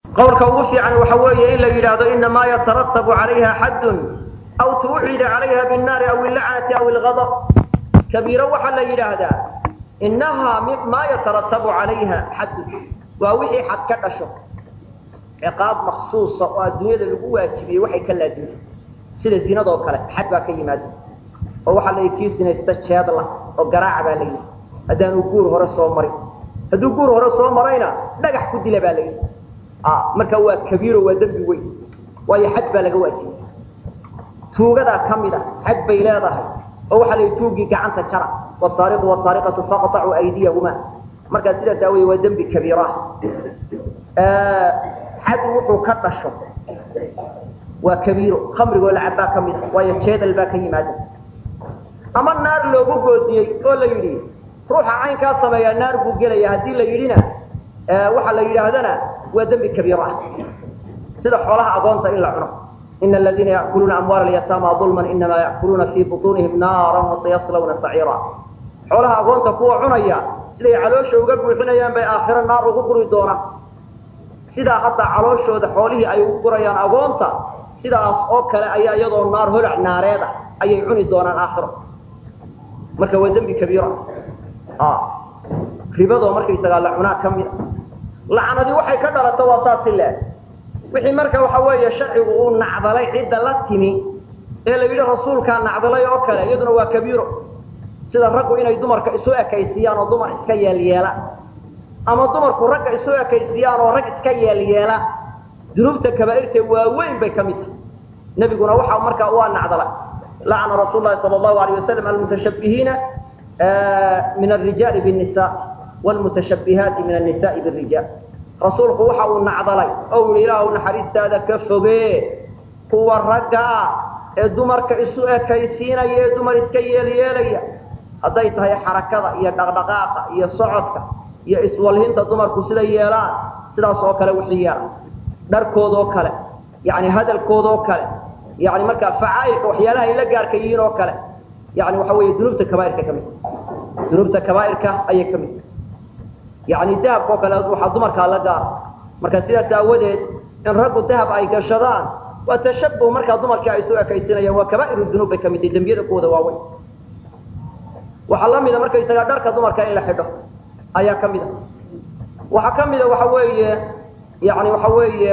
qowlka ugu fiican waxa weeye in la yidhaahdo inamaa yataratabu calayha xaddun aw tuucida calayha binnaari aw illacnati aw ilgadab kabiiro waxaa la yidhaahdaa inahaa maa yataratabu calayha xaddun waa wixii xad ka dhasho ciqaab maksuusa oo adduunyada lagu waajibiyey waxay ka laazimay sida zinadoo kale xad baa ka yimaada oo waxaa la kii sinaysta jeedla oo garaaca baa la yidhi haddaanu guur hore soo marin hadduu guur hore soo marayna dhagax ku dila baa la yidhi marka waa kabiiro waa dembi weyn waayo xad baa laga waajibay tuugadaa ka mid a xad bay leedahay oo waxaa la yidhi tuugii gacanta jara wasaariqu wasaariqatu faqطacuu aydiyahuma markaa sidaas aawoye waa dembi kabiiro ah xad wuxuu ka dhasho waa kabiiro khamrigoo la cabbaa ka mid a waayo jeedal baa ka yimaada ama naar loogu goodiyey oo la yidhi ruuxa caynkaa sameeyaa naar buu gelaya haddii la yidhina waxaa la yidhaahdana waa dembi kabiiro ah sida xoolaha agoonta in la cuno ina aladiina ya'kuluuna amwaala alyataama dulman inamaa ya'kuluuna fii butuunihim naaran wasayaslawna saciira xoolaha agoonta kuwa cunaya siday caloosha uga buuxinayaan bay aakhiro naar ugu guri doonaan sidaa hadda calooshooda xoolihii ay ugu gurayaan agoonta sidaas oo kale ayaa iyadoo naar holac naareed ah ayay cuni doonaan aakhiro marka waa dembi kabiira ribadoo markaysagaa la cunaa ka mid a lacnadii waxay ka dhalato waa saasi le wixii marka waxa weeye sharcigu uu nacdalay cidda la timi ee la yidhi rasuulkaa nacdalay oo kale iyaduna waa kabiiro sida raggu inay dumarka isu ekaysiyaan oo dumar iska yeelyeela ama dumarku ragga isu ekaysiyaan oo rag iska yeelyeela dunuubta kabaa'irta waaweyn bay ka mid tahay nebiguna waxa markaa waa nacdalay lacna rasuul lahi sala allahu alayh wasalam almutashabbihiina min alrijaali binnisa wlmutashabbihaati min annisaai birijaal rasuulku waxa uu nacdalay oo yihi ilaahu naxariistaada ka fogee kuwa ragga ah ee dumarka isu ekaysiinaya ee dumar iska yeelyeelaya hadday tahay xarakada iyo dhaqdhaqaaqa iyo socodka iyo iswalhinta dumarku sida yeelaan sidaas oo kale wixii yeela dharkoodoo kale yani hadalkoodoo kale yani markaa facaailka waxyaalaha ay la gaarka yihiin oo kale yani waxa weeye dunuubta kabaairka ka mid dunuubta kabaairka ayay ka mid yani dahabka oo kale waxaa dumarkaa la gaara marka sidaas aawadeed in raggu dahab ay gashadaan waa tashabuh markaa dumarkii ay isu ekaysinayaan waa kabaa'iru dunuub bay ka mid tahay dembiyada kuwada waaweyn waxaa la mida markaysagaa dharka dumarka in la xidho ayaa ka mid a waxaa ka mida waxa weeye yani waxa weeye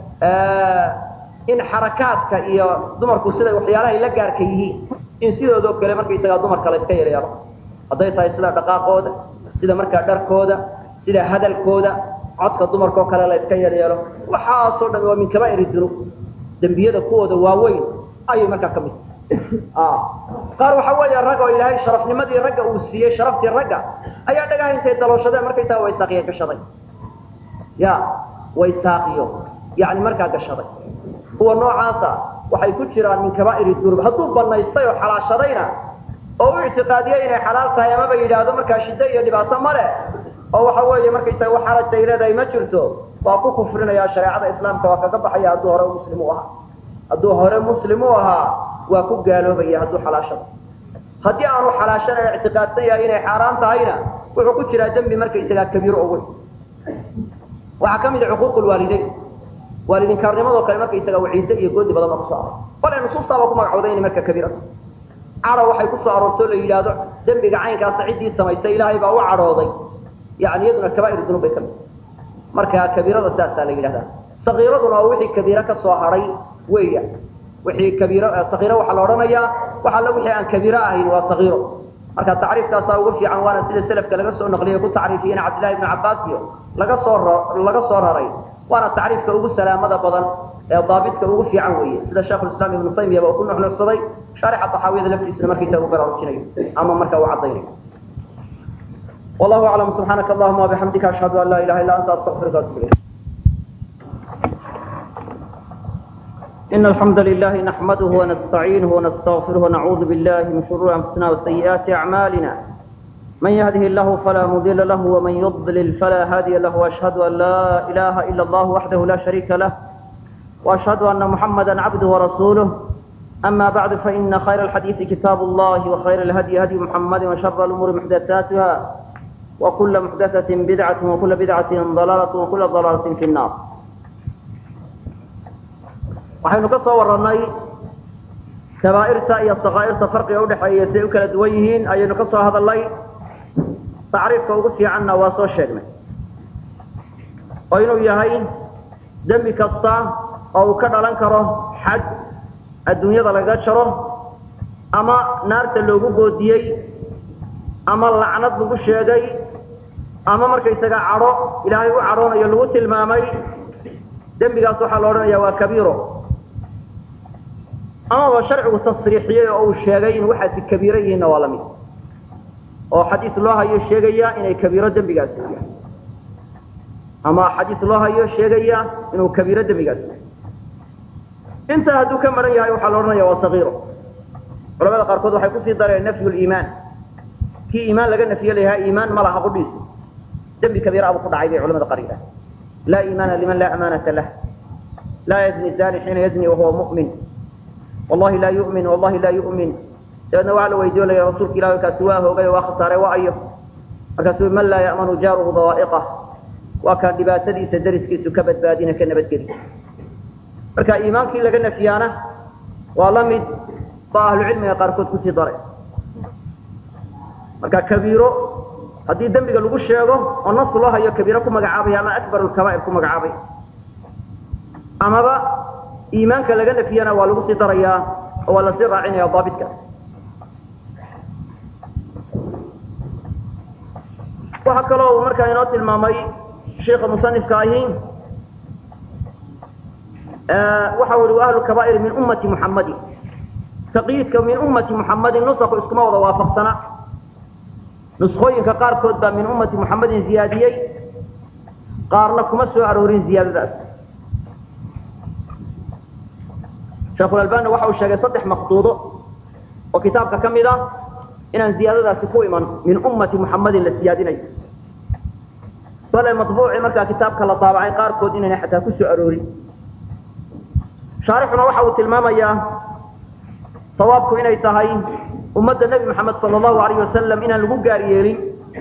in xarakaadka iyo dumarku siday waxyaalahay la gaarka yihiin in sidoodoo kale markaysagaa dumarka la iska yareero hadday tahay sida dhaqaaqooda sida markaa dharkooda sida hadalkooda codka dumarkaoo kale la iska yaryeelo waxaasoo dhan waa min kabaa'ir dunuub dembiyada kuwooda waaweyn ayay markaa ka mid qaar waxa weeye rag oo ilaahay sharafnimadii ragga uu siiyey sharaftii ragga ayaa dhagaha intay dalooshadeen markaysaa waysaaqiyo gashaday ya waysaaqiyo yani markaa gashaday kuwa noocaasa waxay ku jiraan min kabaa'ir dunuub hadduu banaystay oo xalaashadayna oo u ictiqaadiyey inay xalaal tahay amaba yidhaahdo markaa shiddo iyo dhibaato ma leh oo waxa weeye markaysaga wax xarajay leedahay ma jirto waa ku kufrinaya shareecada islaamka waa kaga baxaya hadduu hore muslim u ahaa hadduu hore muslim u ahaa waa ku gaaloobaya hadduu xalaashado haddii aanu xalaashanay ictiqaadsan yahay inay xaaraan tahayna wuxuu ku jiraa dembi markaysagaa kabiiro o weyn waxaa ka mid a cuquuq lwaalideyn waalidinkaarnimadoo kale markaysaga waciide iyo goodi badan baa kusoo aroor bale nusuustaaba ku magacooday inay marka kabiira cadho waxay ku soo aroortoo la yidhaahdo dembiga caynkaasa ciddii samaystay ilaahay baa u cadhooday yani iyaduna kabaa'ir dunub bay ka mid marka kabiirada saasaa la yidhahdaa sakiiraduna waa wixii kabiiro ka soo hadhay weya wixii kabiiro sakiiro waxaa la odhanayaa wax alla wixii aan kabiiro ahayn waa sakiiro marka tacriifkaasaa ugu fiican waana sida selafka laga soo naqliyay ku tacriifiyeen cabdillahi ibnu cabbaas iyo laga soo laga soo raray waana tacriifka ugu salaamada badan ee daabidka ugu fiican weeye sida sheekhulislaam ibnu taymiya ba uu ku nuxnuxsaday shaarixa taxaawiyada laftiisuna markiisa uu baraarujinayo ama marka uu caddaynayo والله أعلم سبحانك اللهم وبحمدك أشهد أن لا إله إلا أنت أستغفرك وأتوب إليك إن الحمد لله نحمده ونستعينه ونستغفره ونعوذ بالله من شرور أنفسنا وسيئات أعمالنا من يهده الله فلا مضل له ومن يضلل فلا هادي له وأشهد أن لا إله إلا الله وحده لا شريك له وأشهد أن محمدا عبده ورسوله أما بعد فإن خير الحديث كتاب الله وخير الهدي هدي محمد وشر الأمور محدثاتها وكل محدثة بدعة وكل بدعة ضلالة وكل ضلالة في النار waxaynu ka soo warannay kabaa'irta iyo sakaa'irta farqiga udhexeeya siay u kala duwan yihiin ayaynu ka soo hadalnay tacriifka ugu fiicanna waa soo sheegnay oo inuu yahay dembi kasta oo uu ka dhalan karo xad adduunyada lagaga jaro ama naarta loogu goodiyey ama lacnad lagu sheegay ama markaysaga cadho ilaahay u cadhoonayo lagu tilmaamay dembigaas waxaa la odhanaya waa kabiiro amaba sharcigu tasriixiyey oo uu sheegay in waxaasi kabiiro yihiinna waa lamid oo xadiis loo hayo sheegaya inay kabiiro dembigaasi yahay ama xadiis loo hayo sheegaya inuu kabiiro dembigaasi yahay intaa hadduu ka maran yahay waxaa la odhanaya waa sagiiro culamada qaarkood waxay kusii dareen nafyu liimaan kii iimaan laga nafiye layahaa iimaan ma laha qudhiisu dembi kabiira abu ku dhacay bay culamada qaar yidhaha laa iimaana liman laa amaanata lah laa yazni zani xiina yazni wahuwa mu'min wallahi laa yu'min wallahi laa yu'min dabeedna waxaa la weydiinaya rasuulka ilahi kaasi waa hoogay oo waa khasaare waa ayo markaasuu man laa ya'manu jaaruhu dawaa'iqah waa kaan dhibaatadiisa dariskiisu ka badbaadina ka nabadgeli marka iimaankii laga nafiyaana waa la mid ba ahlucilmiga qaarkood kusii daray marka kabiiro haddii dembiga lagu sheego oo nas loo hayo kabiiro ku magacaabaya ama akbar lkabaa'ir ku magacaabay amaba iimaanka laga nafiyana waa lagu sii darayaa oo waa lasii raacinaya daabitkaas waxaa kaloo uu markaa inoo tilmaamay sheika musanifka ahi waxa ui ahlu kabaa'ir min ummati muxammadin taqyiidka min ummati muxammadin nusku iskuma wada waafaqsana nuskooyinka qaarkood baa min ummati muxammadin ziyaadiyey qaarna kuma soo aroorin ziyaadadaas sheekhulalbani waxa uu sheegay saddex maqduudo oo kitaabka ka mid ah inaan ziyaadadaasi ku iman min ummati muxammadin la siyaadinayo bale maطbuuci markaa kitaabka la daabacay qaarkood inayna xataa ku soo aroorin shaarixuna waxa uu tilmaamayaa sawaabku inay tahay ummadda nebi moxamed sala allahu alayh wasalam inaan lagu gaar yeelin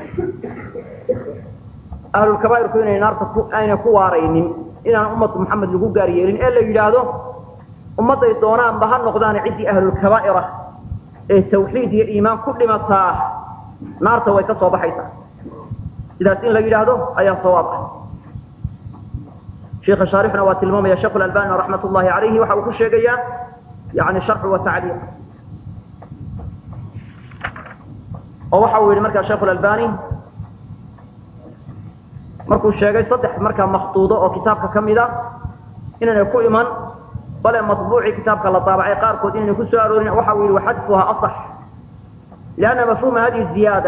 ahlulkabaa'irku inay naarta ayna ku waaraynin inaan ummatu moxamed lagu gaar yeelin ee la yidhaahdo ummadday doonaanba ha noqdaan ciddii ahlulkabaa'ir ah ee tawxiid iyo iimaan ku dhimataa naarta way ka soo baxaysaa sidaas in la yidhaahdo ayaa sawaab ah sheikha shaarixna waa tilmaamaya sheekh albani raxmat ullahi alayhi waxa uu ku sheegayaa yani sharxu wa tacliiq oo waxa uu yihi markaa sheekh albani markuu sheegay saddex markaa makduudo oo kitaabka ka mid a inaynay ku iman bale maطbuucii kitaabka la daabacay qaarkood inaynay ku soo aroorin waxa uu yihi waxadfuha aصx lianna mafhuma hadihi ziyaada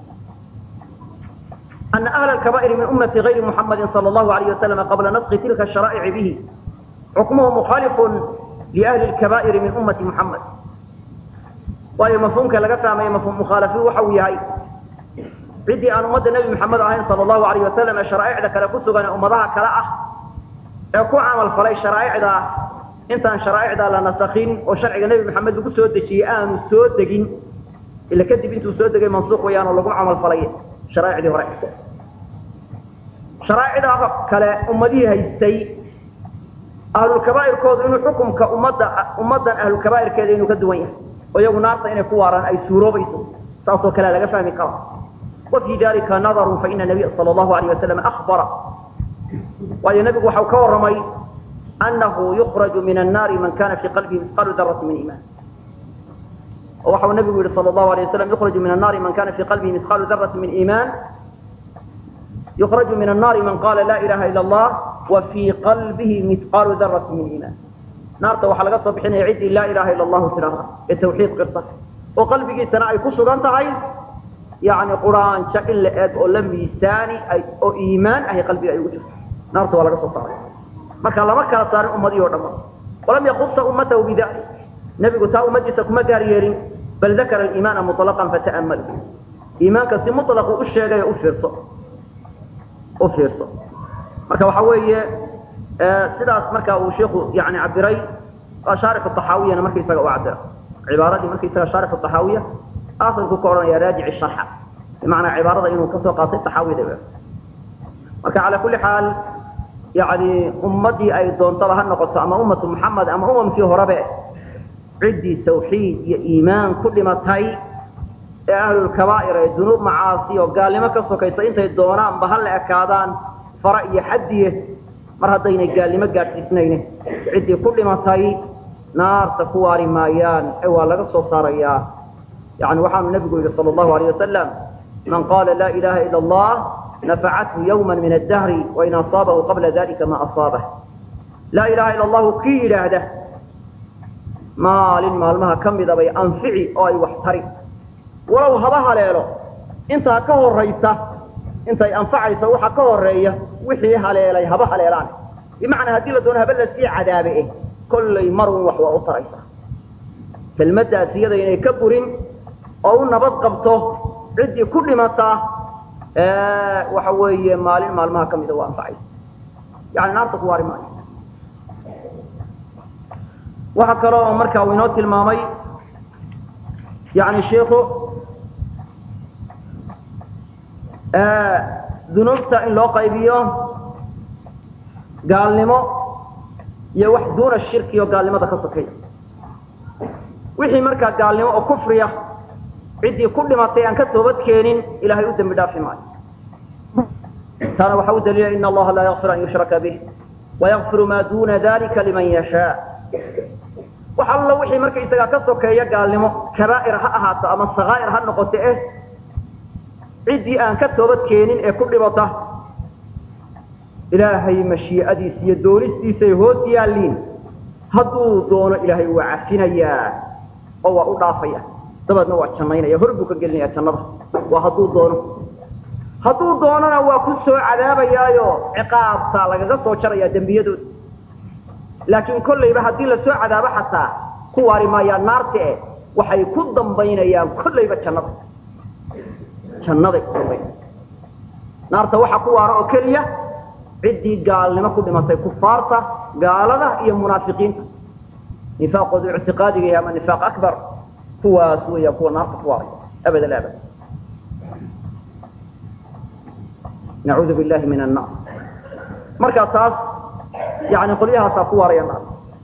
أن أهل الكبائر من أمة غير محمد صلى الله عليه وسلم قبل نسخ تلك الشرائع به حكمه مخالف لأهل الكبائر من أمة محمد وهي مفهوم كلا فهم مفهوم مخالف وحوي هاي عدي أن أمد النبي محمد عليه صلى الله عليه وسلم الشرائع ذا كلا كسو أن أمضاها كلا يكون عمل فلي الشرائع ذا انت أن شرائع ذا لنسخين وشرع النبي محمد كسو دجي آن سود دجين إلا كدب انتو سود دجي منسوخ ويان ولقم عمل فلي شرائع ذي ورائع sharaa'icda kale ummadihii haystay ahlulkabaa'irkoodu inuu xukumka ummadda ummaddan ahlulkabaa'irkeeda inuu ka duwan yahay oo iyagu naarta inay ku waaraan ay suuroobayso saasoo kalea laga fahmi kara wa fii dalika nadarun faina nabiya sala allahu alayh wasalam akhbara waayo nebigu waxau ka warramay annahu yukhraju min annaari man kana fii qalbihi misqaalu darati min iimaan oo waxau nebigu yihi sala allahu alayh wasalam yukhraju min annaari man kana fii qalbihi misqaalu darati min iimaan يخرج من النار من قال لا إله إلا الله وفي قلبه مثقال ذرة من إيمان نار توحى لقد صبحين يعد لا إله إلا الله تلاها التوحيد قرطة وقلبه سنة يكسر أنت عين يعني قرآن شكل لأد أو لم يساني أي أو إيمان أي قلبي أي وجه نار توحى لقد صبحين ما كان لما كان صار أمدي ورمى ولم يخص أمته بذلك نبي قلت أمدي سكما قاريرين بل ذكر الإيمان مطلقا فتأمل إيمانك سي مطلق أشياء يؤثر صح ufiirso marka waxa weeye sidaas marka uu sheikhu yani cabiray waa shaarix طaxaawiyana markaisaga u cabira cibaaradii markaisaga shaarix طaxaawiya asalku ka odhanaya raajici sharxa bimacnaa cibaarada inuu kasoo qaatay طaxaawiyada marka calى kuli xaal yani ummaddii ay doontaba ha noqoto ama ummatu muxamed ama umamkii horebe ciddii tawxiid iyo iimaan ku dhimatay ee ahlulkabaa'ir ee dunuub macaasi oo gaalnimo ka sokaysa intay doonaanba ha la ekaadaan fara iyo xadiye mar haddaynay gaalnimo gaadhsiisnayne ciddii ku dhimatay naarta ku waari maayaan ee waa laga soo saarayaa yani waxaanu nabigu yidhi sal allahu alayh wasalam man qaala laa ilaha ila allah nafacathu yawma min addahri wain asaabahu qabla dalika ma asaabah laa ilaha ila allahu kii yidhaahda maalin maalmaha ka mida bay anfici oo ay wax tari walow haba haleelo intaa ka horaysa intay anfacaysa waxa ka horeeya wixii haleelay haba haleelaan bimacnaa haddii la doono haba lasii cadaabe eh kollay marun wax waa u taraysa kelmaddaas iyada inay ka burin oo u nabad qabto ciddii ku dhimataa waxa weeye maalin maalmaha ka mida waa anfacaysa yani naarta ku waari maayo waxaa kaloo oo markaa uu inoo tilmaamay yani shiku dunuubta in loo qaybiyo gaalnimo iyo wax duuna shirki oo gaalnimada ka sokeeya wixii markaa gaalnimo oo kufriya ciddii ku dhimatay aan ka toobad keenin ilahay u dembi dhaafi maayo taana waxa u daliila in allaha laa yakfir an yushraka bih wayakfiru maa duna dalika liman yashaa wax allo wixii markaysagaa ka sokeeya gaalnimo kabaa'ir ha ahaato ama sakaa'ir ha noqoto eh ciddii aan ka toobad keenin ee ku dhibata ilaahay mashii'adiisa iyo doonistiisay hoos yaalliin hadduu doono ilaahay waa cafinayaa oo waa u dhaafaya dabeedna waa jannaynaya hor buu ka gelinaya jannada waa hadduu doono hadduu doonona waa ku soo cadaabayaayo ciqaabtaa lagaga soo jarayaa dembiyadooda laakiin kollayba haddii lasoo cadaabo xataa ku waari maayaan naarta eh waxay ku dambaynayaan kollayba jannada jannaday ku dambaynaya naarta waxa ku waara oo keliya ciddii gaalnimo ku dhimatay kufaarta gaalada iyo munaafiqiinta nifaaqooda ictiqaadiga yahay ama nifaaq akbar kuwaas weeyaan kuwa naarta ku waaray abad alabad nacuudu billahi min annar marka taas yani qolyahaasaa ku waaraya naar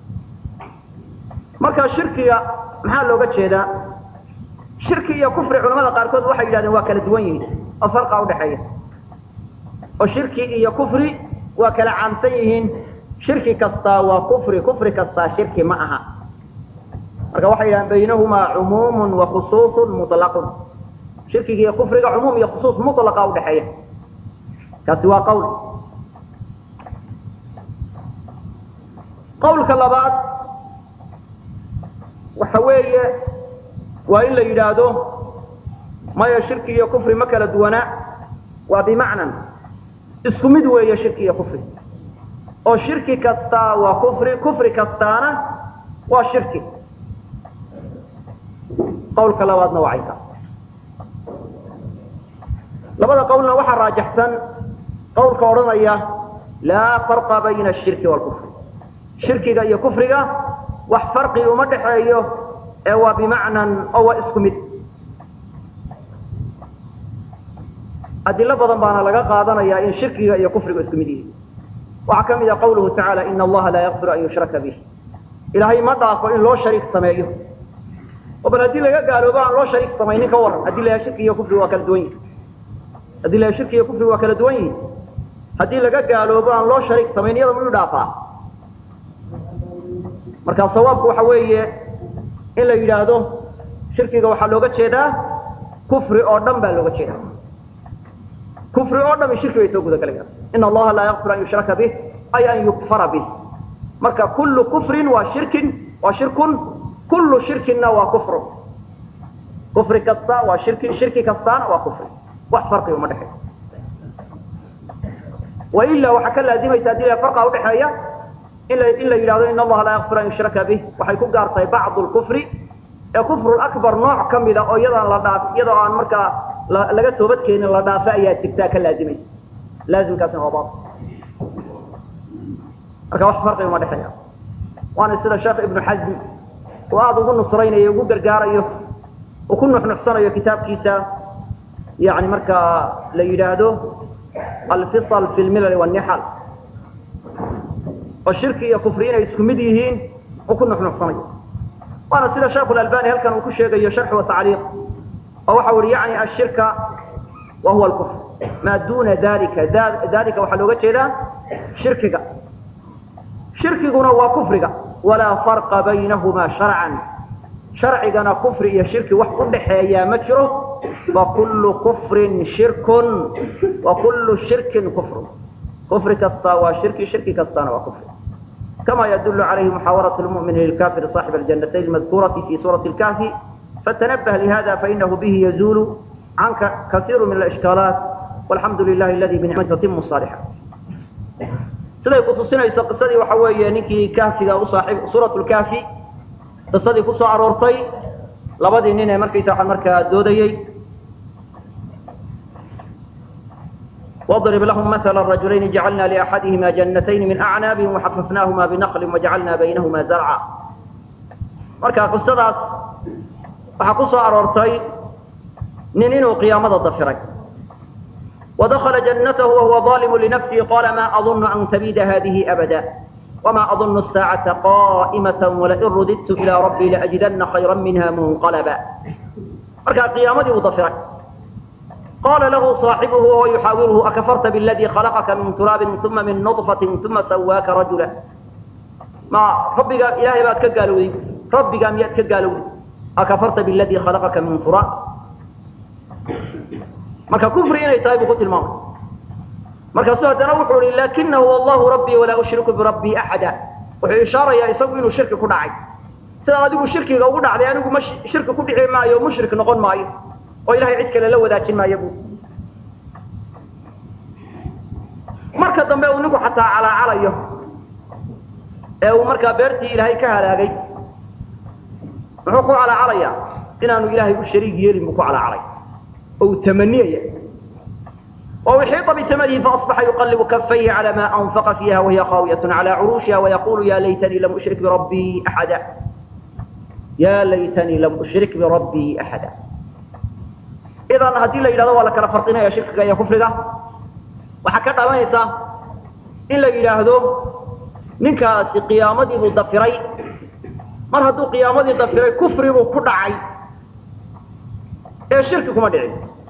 marka shirkiga maxaa looga jeedaa shirki iyo kufri culamada qaarkood waxay yidhahdeen waa kala duwan yihiin oo farqa udhaxeeya oo shirki iyo kufri waa kala caamsan yihiin shirki kastaa waa kufri kufri kastaa shirki ma aha marka waxay yidhahdeen baynahumaa cumuumun wa khusuusun mutlaqun shirkiga iyo kufriga cumuum iyo khusuus mutlaqa udhaxeeya kaasi waa qawl qawlka labaad waxa weeye waa in la yidhaahdo maya shirki iyo kufri ma kala duwanaa waa bimacnan isku mid weeye shirki iyo kufri oo shirki kastaa waa kufri kufri kastaana waa shirki qawlka labaadna waa caynkaas labada qawlna waxaa raajaxsan qawlka odhanaya laa farqa bayna ashirki waalkufri shirkiga iyo kufriga wax farqi uma dhaxeeyo ee waa bimacnan oo waa isku mid adilo badan baana laga qaadanayaa in shirkiga iyo kufriga isku mid yihiin waxaa ka mid ah qawluhu tacaala ina allaha laa yakfiru an yushraka bih ilaahay ma dhaafo in loo shariik sameeyo oo bal haddii laga gaaloobo aan loo shariik samaynin ka waran haddii layaha shirki iyo kufriga waa kala duwan yihin haddii layaha shirki iyo kufriga waa kala duwan yihin haddii laga gaaloobo aan loo shariik samayn iyada muyuu dhaafaa marka sawaabku waxa weeye in la yidhaahdo shirkiga waxaa looga jeedaa kufri oo dhan baa looga jeedaa kufri oo dhami shirki bay soo guda galayaan ina allaha laa yakfir an yushraka bih ay an yukfara bih marka kullu kufrin waa shirkin waa shirkun kullu shirkinna waa kufrun kufri kasta waa shirki shirki kastaana waa kufri wax farqi uma dhexeeyo wailaa waxaa ka laazimaysa haddii la farqa udhexeeya in la in la yidhahdo in allaha laa yakfir an yushraka bih waxay ku gaartahay bacdu lkufri ee kufru akbar nooc ka mida oo iyadaan la dhaaf iyadoo aan markaa laga toobad keenin la dhaafa ayaa jirtaa ka laazimaysa laazimkaasna waa bail marka wax farqi uma dhexeeya waana sida sheekh ibnu xasm uu aada ugu nusraynayo ugu gargaarayo uu ku nuxnuxsanayo kitaabkiisa yani markaa la yidhaahdo alfisal fi lmilal wannixal oo shirki iyo kufri inay isku mid yihiin uu ku nuxnuxsanayo waana sida sheekhu albani halkan uu ku sheegayo sharx wa tacliiq oo waxa uhi yani ashirka wa huwa alkufr maa duna dalika dalika waxaa looga jeedaa shirkiga shirkiguna waa kufriga walaa farqa baynahuma sharcan sharcigana kufri iyo shirki wax u dhaxeeyaa ma jiro fakulu kufrin shirkun wa kullu shirkin kufrun kufri kastaa waa shirki shirki kastaana waa kufri kama yadul calayhi muxaawarat lmu'mini lilkafiri صaaxib aljannatayn almadkurati fi suurati اlkahfi fatanabah lihada fainahu bihi yazulu canka kasiiru min alishkaalaat walxamdu lilahi aladi binicmati tatimu saalixa siday kutusinayso qisadii waxa weeye ninkii kahfiga u saaib suurat lkahfi qisadii ku soo aroortay labadii nin ee markaysa waxaa markaa doodayey واضرب لهم مثل الرجلين جعلنا لأحدهما جنتين من أعناب وحففناهما بنخل وجعلنا بينهما زرعا marka qisadaas waxaa ku soo aroortay nin inuu qiyaamada dafiray ودخل جنته وهو ظالم لنفسه قال ما أظن أن تبيد هذه أبدا وما أظن الساعة قائمة ولئن رددت إلى ربي لأجدن خيرا منها منقلبا marka qiyaamadii uu dafiray قال له صاحبه وهو يحاوره أكفرت بالذي خلقك من تراب ثم من نطفة ثم سواك رجلا ما ربك إلهي بات كقالوا ربك ميات كقالوا أكفرت بالذي خلقك من تراب marka kufri inay tahay buu ku tilmaamay markaasuu haddana wuxuu ihi lakinahu wallahu rabbii walaa ushriku birabbii axada wuxuu ishaarayaa isagu inuu shirki ku dhacay sidaad adigu shirkiga ugu dhacday anigu ma shirki ku dhici maayo mushrik noqon maayo oo ilahay cid kale la wadaajin maayo bu marka dambe uu ninku xataa calaacalayo ee uu markaa beertii ilaahay ka halaagay muxuu ku calaacalayaa inaanu ilaahay u shariig yeelin buu ku calaacalay oo uu tamaniyaya وأحيط بثمره فأصبح يقلب كفيه على ما أنفق فيها وهي خاوية على عروشها ويقول يا ليتني لم أشرك بربي أحدا يا ليتني لم أشرك بربي أحدا إذا هدي الله إلى ذلك كلا فرقنا يا شركك يا كفرك وحكت أمانيسا إلا إلى هذو ننكا قيامتي مضفري من هدو قيامتي مضفري كفري وكدعي إيه شرككم أدعي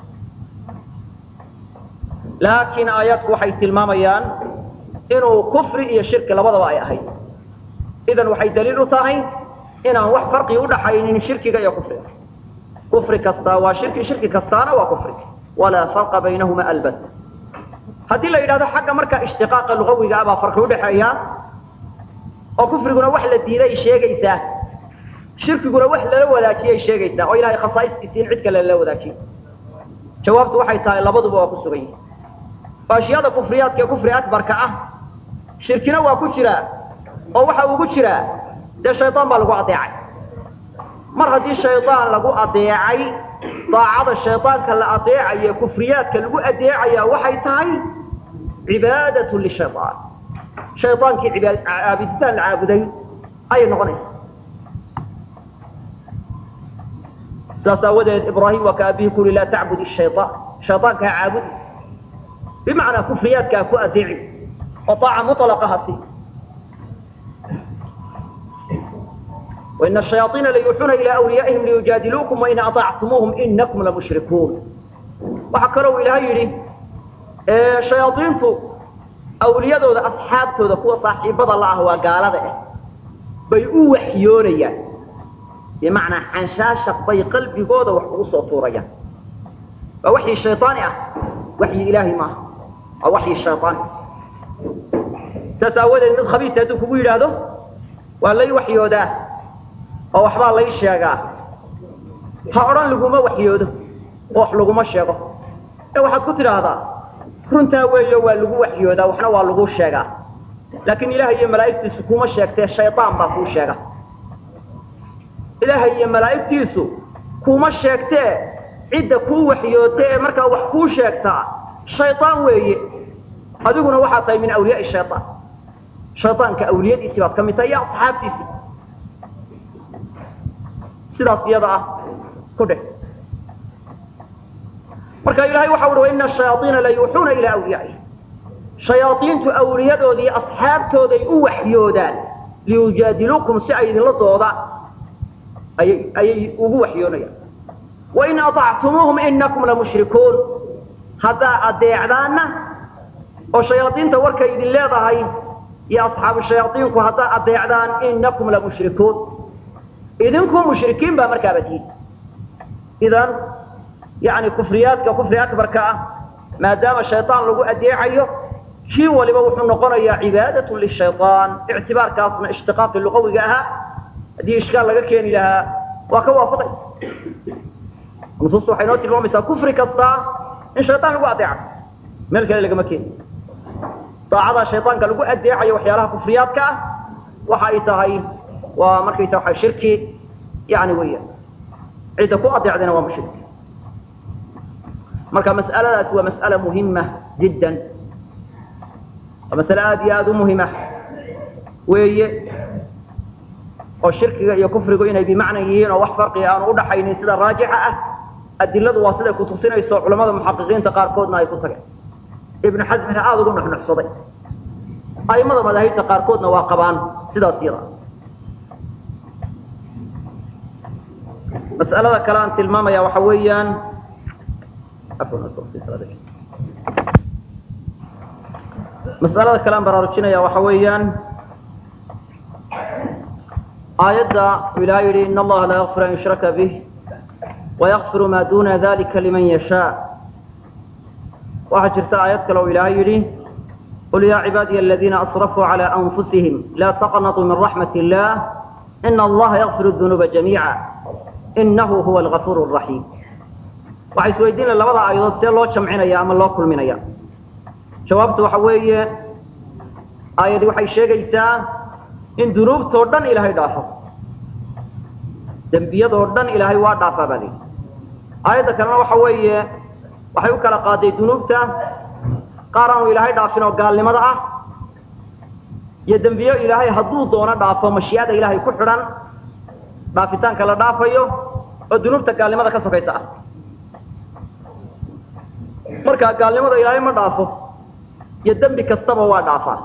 laakiin aayaadku waxay tilmaamayaan inuu kufri iyo shirki labadaba ay ahayd idan waxay daliil u tahay inaan wax farqi udhaxaynin shirkiga iyo kufriga kufri kastaa waa shirki shirki kastaana waa kufri walaa farqa baynahuma albat haddii la yidhahdo xagga marka ishtiqaaqa lugawiga abaa farqi udhaxeeya oo kufriguna wax la diiday sheegaysaa shirkiguna wax lala wadaajiyay sheegaysaa oo ilahay khasaa'istiisi in cid kale lala wadaajiyo jawaabtu waxay tahay labaduba waa ku sugan yihin ashyaada kufriyaadka ee kufri akbarka ah shirkina waa ku jiraa oo waxa ugu jiraa dee shaydaan baa lagu adeecay mar haddii shaydaan lagu adeecay daacada shaydaanka la adeecayo kufriyaadka lagu adeecaya waxay tahay cibaadatu lishaydaan shaydaankii cibaad caabuditaan la caabuday ayay noqonaysa saas aawadeed ibraahim waa ka abihi kuli laa tacbud shayaan shaydaanka ha caabudi bimacnaa kufriyaadka ha ku adeeci oo aaca muطlaqa ha sii وإن الشياطين ليوحون إلى أوليائهم ليجادلوكم وإن أطعتموهم إنكم لمشركون وحكروا إلى هيري شياطينتو أولياء أصحابتو ذا صاحب الله وقال ذا بيقوا وحيونيا بمعنى حنشاشة بي قلبي قوضة وحقوصة طوريا ووحي الشيطان وحي إلهي ما أو وحي الشيطان تساول إن الخبيث هدوك بيل هذا ولا يوحي هذا أو أحبال الله يشيغا هأران لقوما وحي هذا وح لقوما الشيغا إيه واحد كتر هذا runtaa weeyo waa lagu waxyoodaa waxna waa lagu sheegaa laakiin ilaahay iyo malaa'igtiisu kuma sheegtee shaydaan baa kuu sheega ilaahay iyo malaa'igtiisu kuma sheegtee cidda kuu waxyootay ee markaa wax kuu sheegtaa shaydaan weeye adiguna waxaad tahay min awliyaai shayaan shaydaanka awliyadiisii baad ka mid tahay iyo asxaabtiisii sidaas iyada ah ku dheh marka ilaahay waxa uhi waina shayaaiina la yuuxuuna ilaa awliyaaihi shayaadiintu awliyadoodii asxaabtooday u waxyoodaan liyujaadiluukum si ay idinla doodaan ayay ayay ugu waxyoonayaan wain aطactumuuhum inakum lamushrikuun haddaa adeecdaanna oo shayaadiinta warkay idin leedahay iyo asxaabu shayaaiinku haddaa adeecdaan inakum lamushrikuun idinku mushrikiin baa markaaba tihin idan yani kufriyaadka kufri akbarka ah maadaama shayطaan lagu adeecayo kii waliba wuxuu noqonayaa cibaadaة lishayطaan ictibaarkaasna ishtiqaaqi luqawiga ahaa haddii ishkaal laga keeni lahaa waa ka waafaqay nusuustu waxay noo tilmaamaysaa kufri kasta in shayطaan lagu adeeco meel kale lagama keeni daacada shayطaanka lagu adeecayo waxyaalaha kufriyaadka ah waxa ay tahay waa markaysa waa shirki yani weya cidda ku adeecdayna waa mushrik marka mas'aladaasi waa mas'ala muhima jiddan waa masale aada iyo aada u muhima weeye oo shirkiga iyo kufrigu inay bimacna yihiin oo wax farqiga aanu udhaxaynin sida raajixa ah adiladu waa siday kutusinayso culamada muxaqiqiinta qaarkoodna ay ku tageen ibnu xasmina aada ugu nuxnuxsaday aimada madaahibta qaarkoodna waa qabaan sidaas yada mas'alada kale aan tilmaamaya waxa weeyaan mas'alada kale aan baraarujinaya waxa weeyaan aayadda ilaha yidhi in allaha laa yakfir an yushraka bih wayakfiru ma duna dalika liman yashaa waxaa jirta aayad kale oo ilaahay yidhi qul ya cibaadiya aladiina asrafuu calى anfusihim la taqnatuu min raxmat illah ina allaha yakfir dunuuba jamiica inahu huwa algafuur raxiim waxay isweydiin laha labada aayadood see loo jamcinaya ama loo kulminaya jawaabtu waxa weeye aayadi waxay sheegaysaa in dunuubtoo dhan ilaahay dhaafo dembiyadoo dhan ilaahay waa dhaafaa baa layidhi aayadda kalena waxa weeye waxay u kala qaaday dunuubta qaar aanu ilaahay dhaafin oo gaalnimada ah iyo dembiyo ilaahay hadduu doono dhaafo mashiicada ilaahay ku xidhan dhaafitaanka la dhaafayo oo dunuubta gaalnimada ka sokaysa ah marka gaalnimada ilaahay ma dhaafo iyo dembi kastaba waa dhaafaa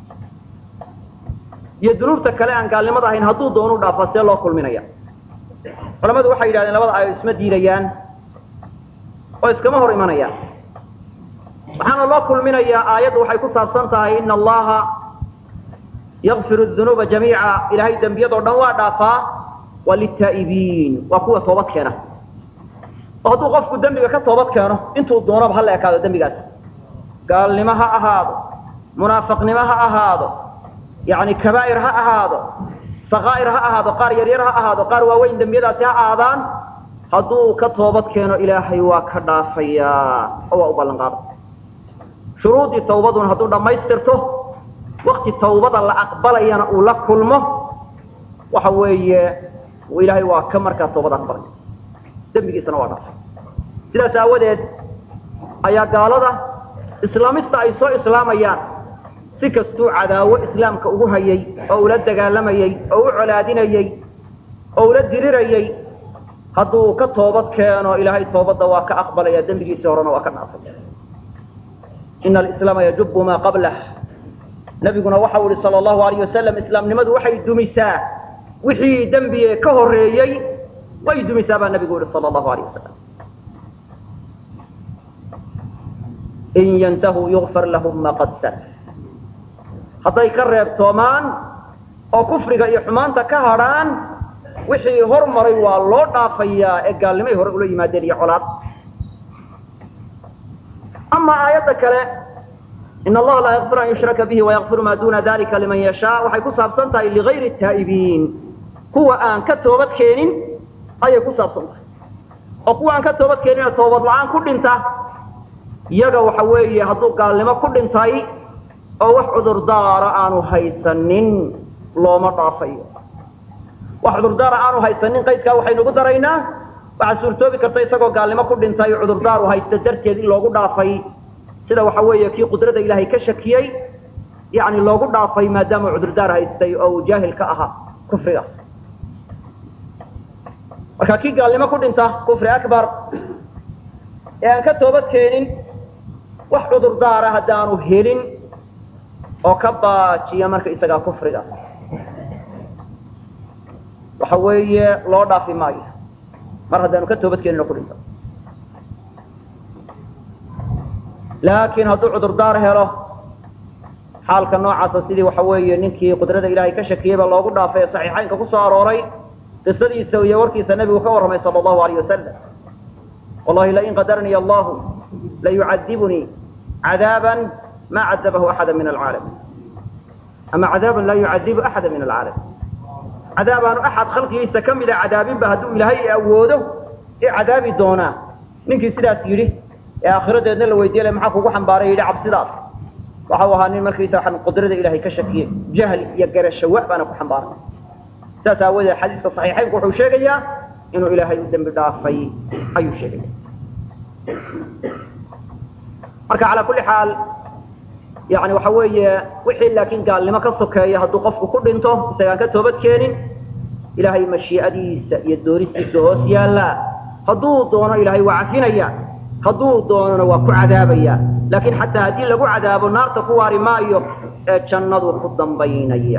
iyo dunuubta kale aan gaalnimada ahayn hadduu doonu dhaafaa see loo kulminaya culamadu waxay yidhahdeen labada aayad isma diidayaan oo iskama hor imanayaan waxaana loo kulminayaa aayaddu waxay ku saabsan tahay ina allaha yakfiru dunuuba jamiica ilaahay dembiyadoo dhan waa dhaafaa waa litaa'ibiin waa kuwa toobad keena oo hadduu qofku dembiga ka toobad keeno intuu doonaba hala ekaado dembigaas gaalnimo ha ahaado munaafiqnimo ha ahaado yani kabaa'ir ha ahaado sakaa'ir ha ahaado qaar yaryar ha ahaado qaar waaweyn dembiyadaasi ha ahaadaan hadduu ka toobad keeno ilaahay waa ka dhaafayaa oo waa u ballan qaada shuruudii tawbaduna hadduu dhammaystirto wakti tawbada la aqbalayana uu la kulmo waxa weeye ilaahay waa ka markaa toobad aqbalay dembigiisana waa dhaafay sidaas aawadeed ayaa gaalada islaamista ay soo islaamayaan si kastuu cadaawo islaamka ugu hayay oo ula dagaalamayey oo u colaadinayey oo ula dirirayey hadduu ka toobad keeno ilaahay toobadda waa ka aqbalaya dembigiisii horena waa ka dhaafay ina alislaama yajubu maa qablah nabiguna waxau ihi sala allahu alayh wasalam islaamnimadu waxay dumisaa wixii dembiye ka horeeyey way dumisaa baa nabigu yihi sala allahu alayh wasalam in yantahuu yugfar lahum ma qad salaf hadday ka reebtoomaan oo kufriga iyo xumaanta ka hadrhaan wixii hormaray waa loo dhaafayaa ee gaalnimay hore ula yimaadeen iyo colaad ama aayadda kale in allaha laa yakfir an yushraka bihi wayakfiru maa duna dalika liman yashaa waxay ku saabsan tahay ligayri taa'ibiin kuwa aan ka toobad keenin ayay ku saabsan tahay oo kuwa aan ka toobad keenin oo toobad la-aan ku dhinta iyaga waxa weeye hadduu gaalnimo ku dhintay oo wax cudurdaara aanu haysanin looma dhaafayo wax cudurdaara aanu haysanin qaydkaa waxaynugu daraynaa waxaa suurtoobi karta isagoo gaalnimo ku dhintay cudurdaaru haysta darteed in loogu dhaafay sida waxa weeye kii qudrada ilaahay ka shakiyey yani loogu dhaafay maadaama cudurdaar haystay oo uu jaahil ka ahaa kufrigaas marka kii gaalnimo ku dhinta kufri akbar ee aan ka toobad keenin wax cudurdaara haddaanu helin oo ka baajiya marka isagaa kufriga waxa weeye loo dhaafi maayo mar haddaanu ka toobadkeenino ku dhinto laakiin hadduu cudurdaar helo xaalka noocaasa sidii waxa weeye ninkii qudrada ilaahay ka shakiyey baa loogu dhaafay ee saxiixaynka ku soo arooray qisadiisa iyo warkiisa nebigu ka warramay sala allahu alayh wasalam wallahi lain qadarniy allahu layucadibunii cadaaban ma cadabahu axada min alcaalam ama cadaaban laa yucadibu axada min alcaalam cadaabaanu axad khalqigiisa ka mida cadaabinba hadduu ilaahay awoodo ee cadaabi doonaa ninkii sidaas yidhi ee aakhiradeedna la weydiye maxaa kugu xambaaray yidhi cabsidaas waxau ahaa nin markiisa waxaan qudrada ilaahay ka shakiyey jahli iyo garashawa baana ku xambaaray saas aawadeed xadiiska saxiixaynku wuxuu sheegayaa inuu ilaahay u dembi dhaafay ayuu sheegaya marka calaa kulli xaal yani waxa weeye wixii laakiin gaalnimo ka sokeeya hadduu qofku ku dhinto isagaan ka toobad keenin ilaahay mashii'adiisa iyo dooristiisa hoos yaallaa hadduu doono ilaahay waa cafinaya hadduu doonona waa ku cadaabaya laakiin xataa haddii lagu cadaabo naarta ku waari maayo ee jannadu ku dambaynaya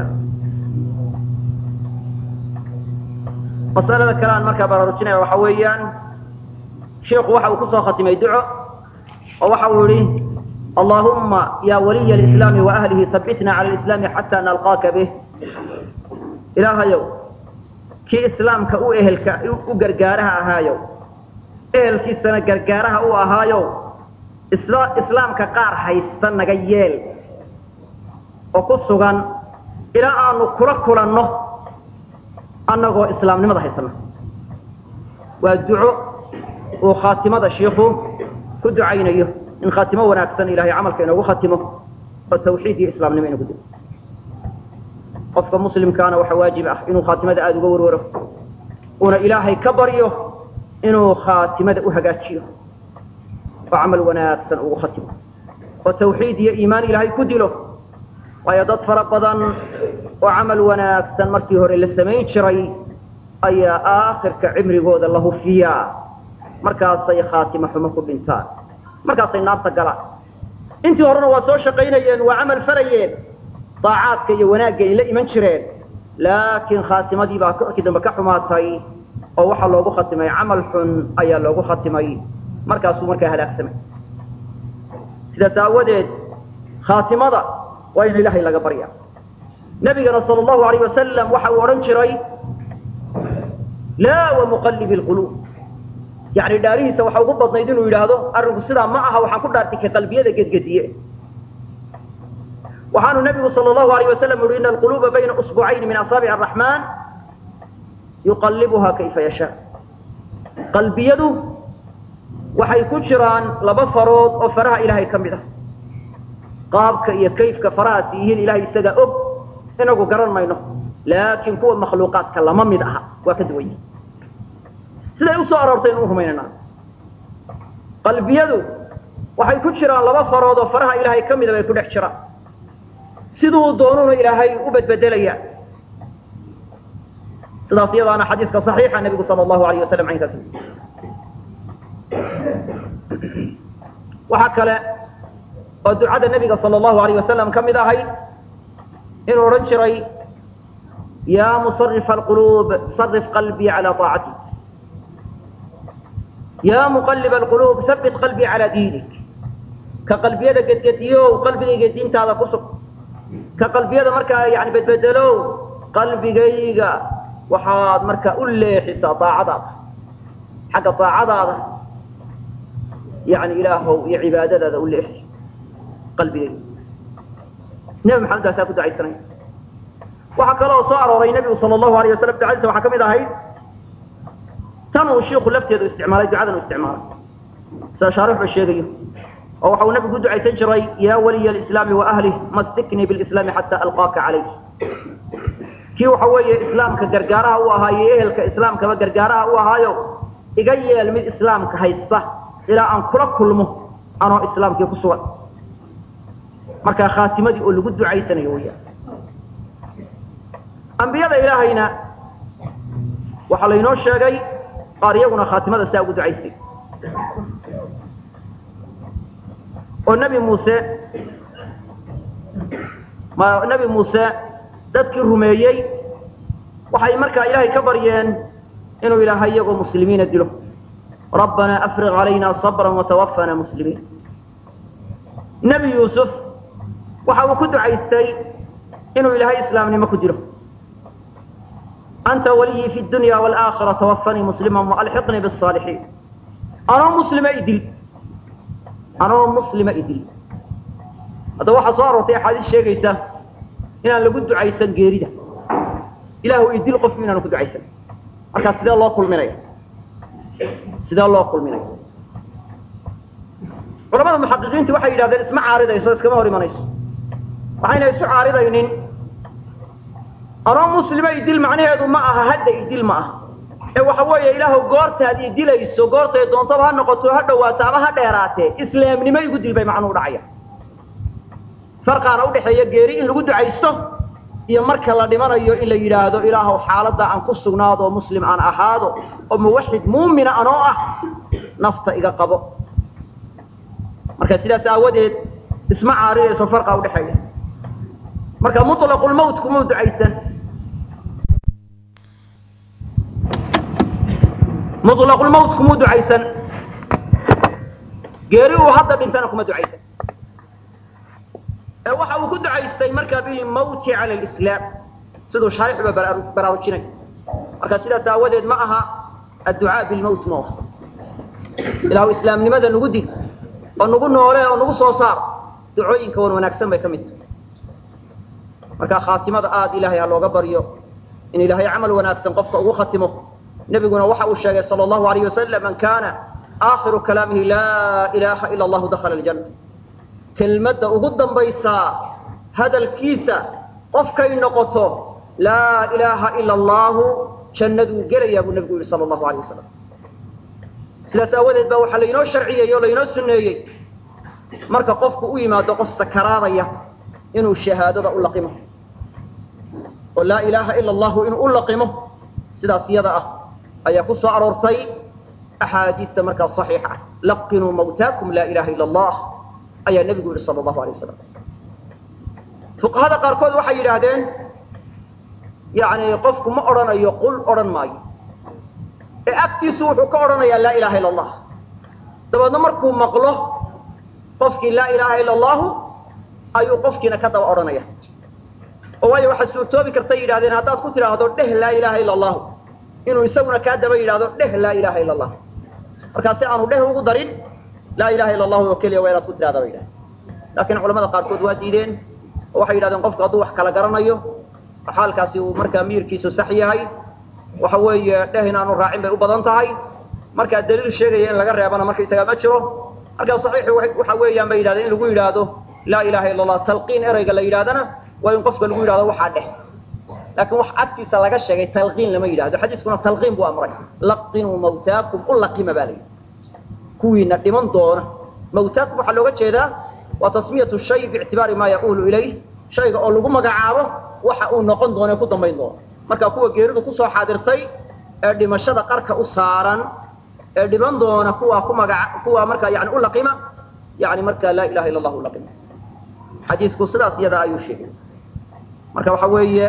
masalada kale aan markaa baraarujinaya waxa weeyaan sheikhu waxa uu kusoo khatimay duco oo waxa uu yihi allahuma ya waliya alislaami wa ahlihi habitna cala alislaami xataa nalqaaka bih ilaahayow kii islaamka u ehelka u gargaaraha ahaayow ehelkiisana gargaaraha u ahaayow isla islaamka qaar haysta naga yeel oo ku sugan ilaa aanu kula kulanno annagoo islaamnimada haysana waa duco uu khaatimada shiiku ku ducaynayo in khaatimo wanaagsan ilahay camalka inoogu khatimo oo tawxiid iyo islaamnimo inagu dilo qofka muslimkaana waxaa waajib ah inuu khaatimada aada uga warwaro uuna ilaahay ka baryo inuu khaatimada u hagaajiyo oo camal wanaagsan ugu khatimo oo tawxiid iyo iimaan ilaahay ku dilo waayo dad fara badan oo camal wanaagsan markii hore la samayn jiray ayaa aakhirka cimrigooda la hufiyaa markaasay khaatimo xumo ku dhintaan markaasay naarta galaan intii horena waa soo shaqaynayeen waa camal farayeen daacaadka iyo wanaagga ay la iman jireen laakiin khaatimadii baa markii dambe ka xumaatay oo waxaa loogu khatimay camal xun ayaa loogu khatimay markaasuu markaa halaagsamay sidaas aawadeed khaatimada waa in ilaahay laga barya nabigana sal allahu alayh wasalam waxa uu odhan jiray laa wamuqallibi lquluub yani dhaarihiisa waxa ugu badnayd inuu yidhaahdo arrinku sidaa ma aha waxaan ku dhaartay ka qalbiyada gedgediye waxaanu nabigu sal allahu alayh wasalam uhi ina alquluuba bayna usbucayni min asaabic araxmaan yuqallibuha kayfa yashaa qalbiyadu waxay ku jiraan laba farood oo faraha ilaahay ka mid ah qaabka iyo kayfka farahaasi yihiin ilahay isagaa og inagu garan mayno laakiin kuwa makhluuqaadka lama mid aha waa ka duwanya siday usoo aroortay inu rumaynana qalbiyadu waxay ku jiraan laba farood oo faraha ilaahay ka mida bay ku dhex jiraan siduu doonuna ilaahay u badbedelaya sidaas iyadaana xadiiska صaxiixa nebigu sal allahu alayh wasalam caynkaas waxaa kale oo ducada nebiga sal allahu alayh wasalam ka mid ahayd inuu odhan jiray ya musarif alquluub sarif qalbii calى طaacati ya muqalib alquluub habit qalbii calى diinik ka qalbiyada gedgediyow qalbigayga diintaada ku sug ka qalbiyada markaa yani bedbedelow qalbigayga waxaad markaa u leexisaa daacadaada xagga daacadaada yani ilaahow iyo cibaadadaada u leexi qalbigayga nebi maxamed baasaa ku ducaysanaya waxaa kaloo soo arooray nebigu sal allahu alayh wasalam ducadiisa waxaa ka mid ahayd tan uu shiiku lafteedu isticmaalay ducadan u isticmaalay sida shaarixba sheegayo oo waxa uu nabigu ku ducaysan jiray ya waliya alislaami wa ahlih mastiknii bilislaami xataa alqaaka calayh kii waxa weeye islaamka gargaaraha u ahaayo ehelka islaamkaba gargaaraha u ahaayo iga yeel mid islaamka haysta ilaa aan kula kulmo anoo islaamkii ku sugan markaa khaatimadii oo lagu ducaysanayo weyaan ambiyada ilaahayna waxaa laynoo sheegay qaar iyaguna khaatimada saa ugu ducaystay oo nebi muuse ma nebi muuse dadkii rumeeyey waxay markaa ilaahay ka baryeen inuu ilaahay iyagoo muslimiina dilo rabbanaa afriq calayna sabra watawafana muslimiin nebi yuusuf waxa uu ku ducaystay inuu ilaahay islaamnimo ku dilo anta waliyii fi dunya waalaakhira tawafanii muslima waalxiqnii bisaalixiin anoo muslima idil anoo muslima idil haddaba waxaa soo aroortay axaadiis sheegaysa inaan lagu ducaysan geerida ilaahu idil qofku inaanu ku ducaysan markaa sidee loo kulminaya sidee loo kulminaya culamada muxaqiqiintu waxay yidhahdeen isma caaridayso iskama hor imanayso waxayna isu caaridaynin anoo muslima idil macnaheedu ma aha hadda idil ma aha ee waxa weeye ilaahu goortaad idilayso goortay doontaba ha noqoto ha dhawaato ama ha dheeraatee islaamnimo igu dil bay macnuhu dhacaya farqaana udhaxeeya geeri in lagu ducaysto iyo marka la dhimanayo in la yidhaahdo ilaahuw xaaladda aan ku sugnaado oo muslim aan ahaado oo muwaxid muumina anoo ah nafta iga qabo marka sidaas aawadeed isma caaridayso farqa udhaxeeya marka mutlaqulmawt kuma ducaysan mutlaqulmawt kuma ducaysan geeri uu hadda dhintana kuma ducaysan ee waxa uu ku ducaystay markaa bilmawti cala lislaam siduu shaarixuba baraarujinay marka sidaas aawadeed ma aha adducaa bilmawt ma aha ilaahu islaamnimada nagu dil oo nagu noole oo nagu soo saar ducooyinka wan wanaagsan bay ka mid tahay marka khaatimada aada ilaahay ha looga baryo in ilaahay camal wanaagsan qofka ugu khatimo nebiguna waxa uu sheegay sala allahu alayh wasalam man kana aakhiru kalaamihi laa ilaaha ila allahu dakhala aljanna kelmadda ugu dambaysaa hadalkiisa qofkay noqoto laa ilaaha ila allahu jannaduu gelayaa buu nebigu yihi sala allahu alayh wasalam sidaas aawadeed baa waxaa laynoo sharciyey oo laynoo sunneeyey marka qofku u yimaado qof sakaraadaya inuu shahaadada u laqimo oo laa ilaaha ila allahu inuu u laqimo sidaas iyada ah ayaa ku soo aroortay axaadiista markaa saxiixa ah laqinuu mawtaakum laa ilaha ila allah ayaa nebigu yihi sala allahu alay wasalam fuqahada qaarkood waxay yidhaahdeen yani qofku ma odhanayo qul odhan maayo ee agtiisu wuxuu ka odhanayaa laa ilaha ila allah dabeedna markuu maqlo qofkii laa ilaha ila allahu ayuu qofkiina ka daba odhanaya oo waayo waxaad suurtoobi kartay yidhahdeen haddaad ku tidhaahdo dheh laa ilaha ila allahu inuu isaguna kaa daba yidhahdo dheh laa ilaha ila allah markaa si aanu dheh ugu darin laa ilaha ila allahu oo keliya waa inaad ku tidhahda ba yidhahdeen laakiin culamada qaarkood waa diideen oo waxay yidhahdeen qofku hadduu wax kala garanayo xaalkaasi uu markaa miyirkiisu sax yahay waxa weeye dheh inaanu raacin bay u badan tahay markaa daliil sheegaya in laga reebana markaysagaa ma jiro markaa saxiixi waxa weeyaan bay yidhahdeen in lagu yidhaahdo laa ilaha illa allah talqiin ereyga la yidhahdana waa in qofka lagu yidhahdo waxaa dheh laakiin wax agtiisa laga sheegay talqiin lama yidhahdo xadiiskuna talqiin buu amray laqinuu mawtaakum u laqima baa layidhi kuwiina dhiman doona mawtaakum waxaa looga jeedaa waa tasmiyatu shay biictibaari maa yaquulu ilayh shayga oo lagu magacaabo waxa uu noqon doono ee ku dambayn doono marka kuwa geeridu kusoo xaadirtay ee dhimashada qarka u saaran ee dhiman doona kuwa ku magaca kuwa markaa yani u laqima yani markaa laa ilaha illa allah u laqima xadiisku sidaas iyada ayuu sheegay marka waxa weeye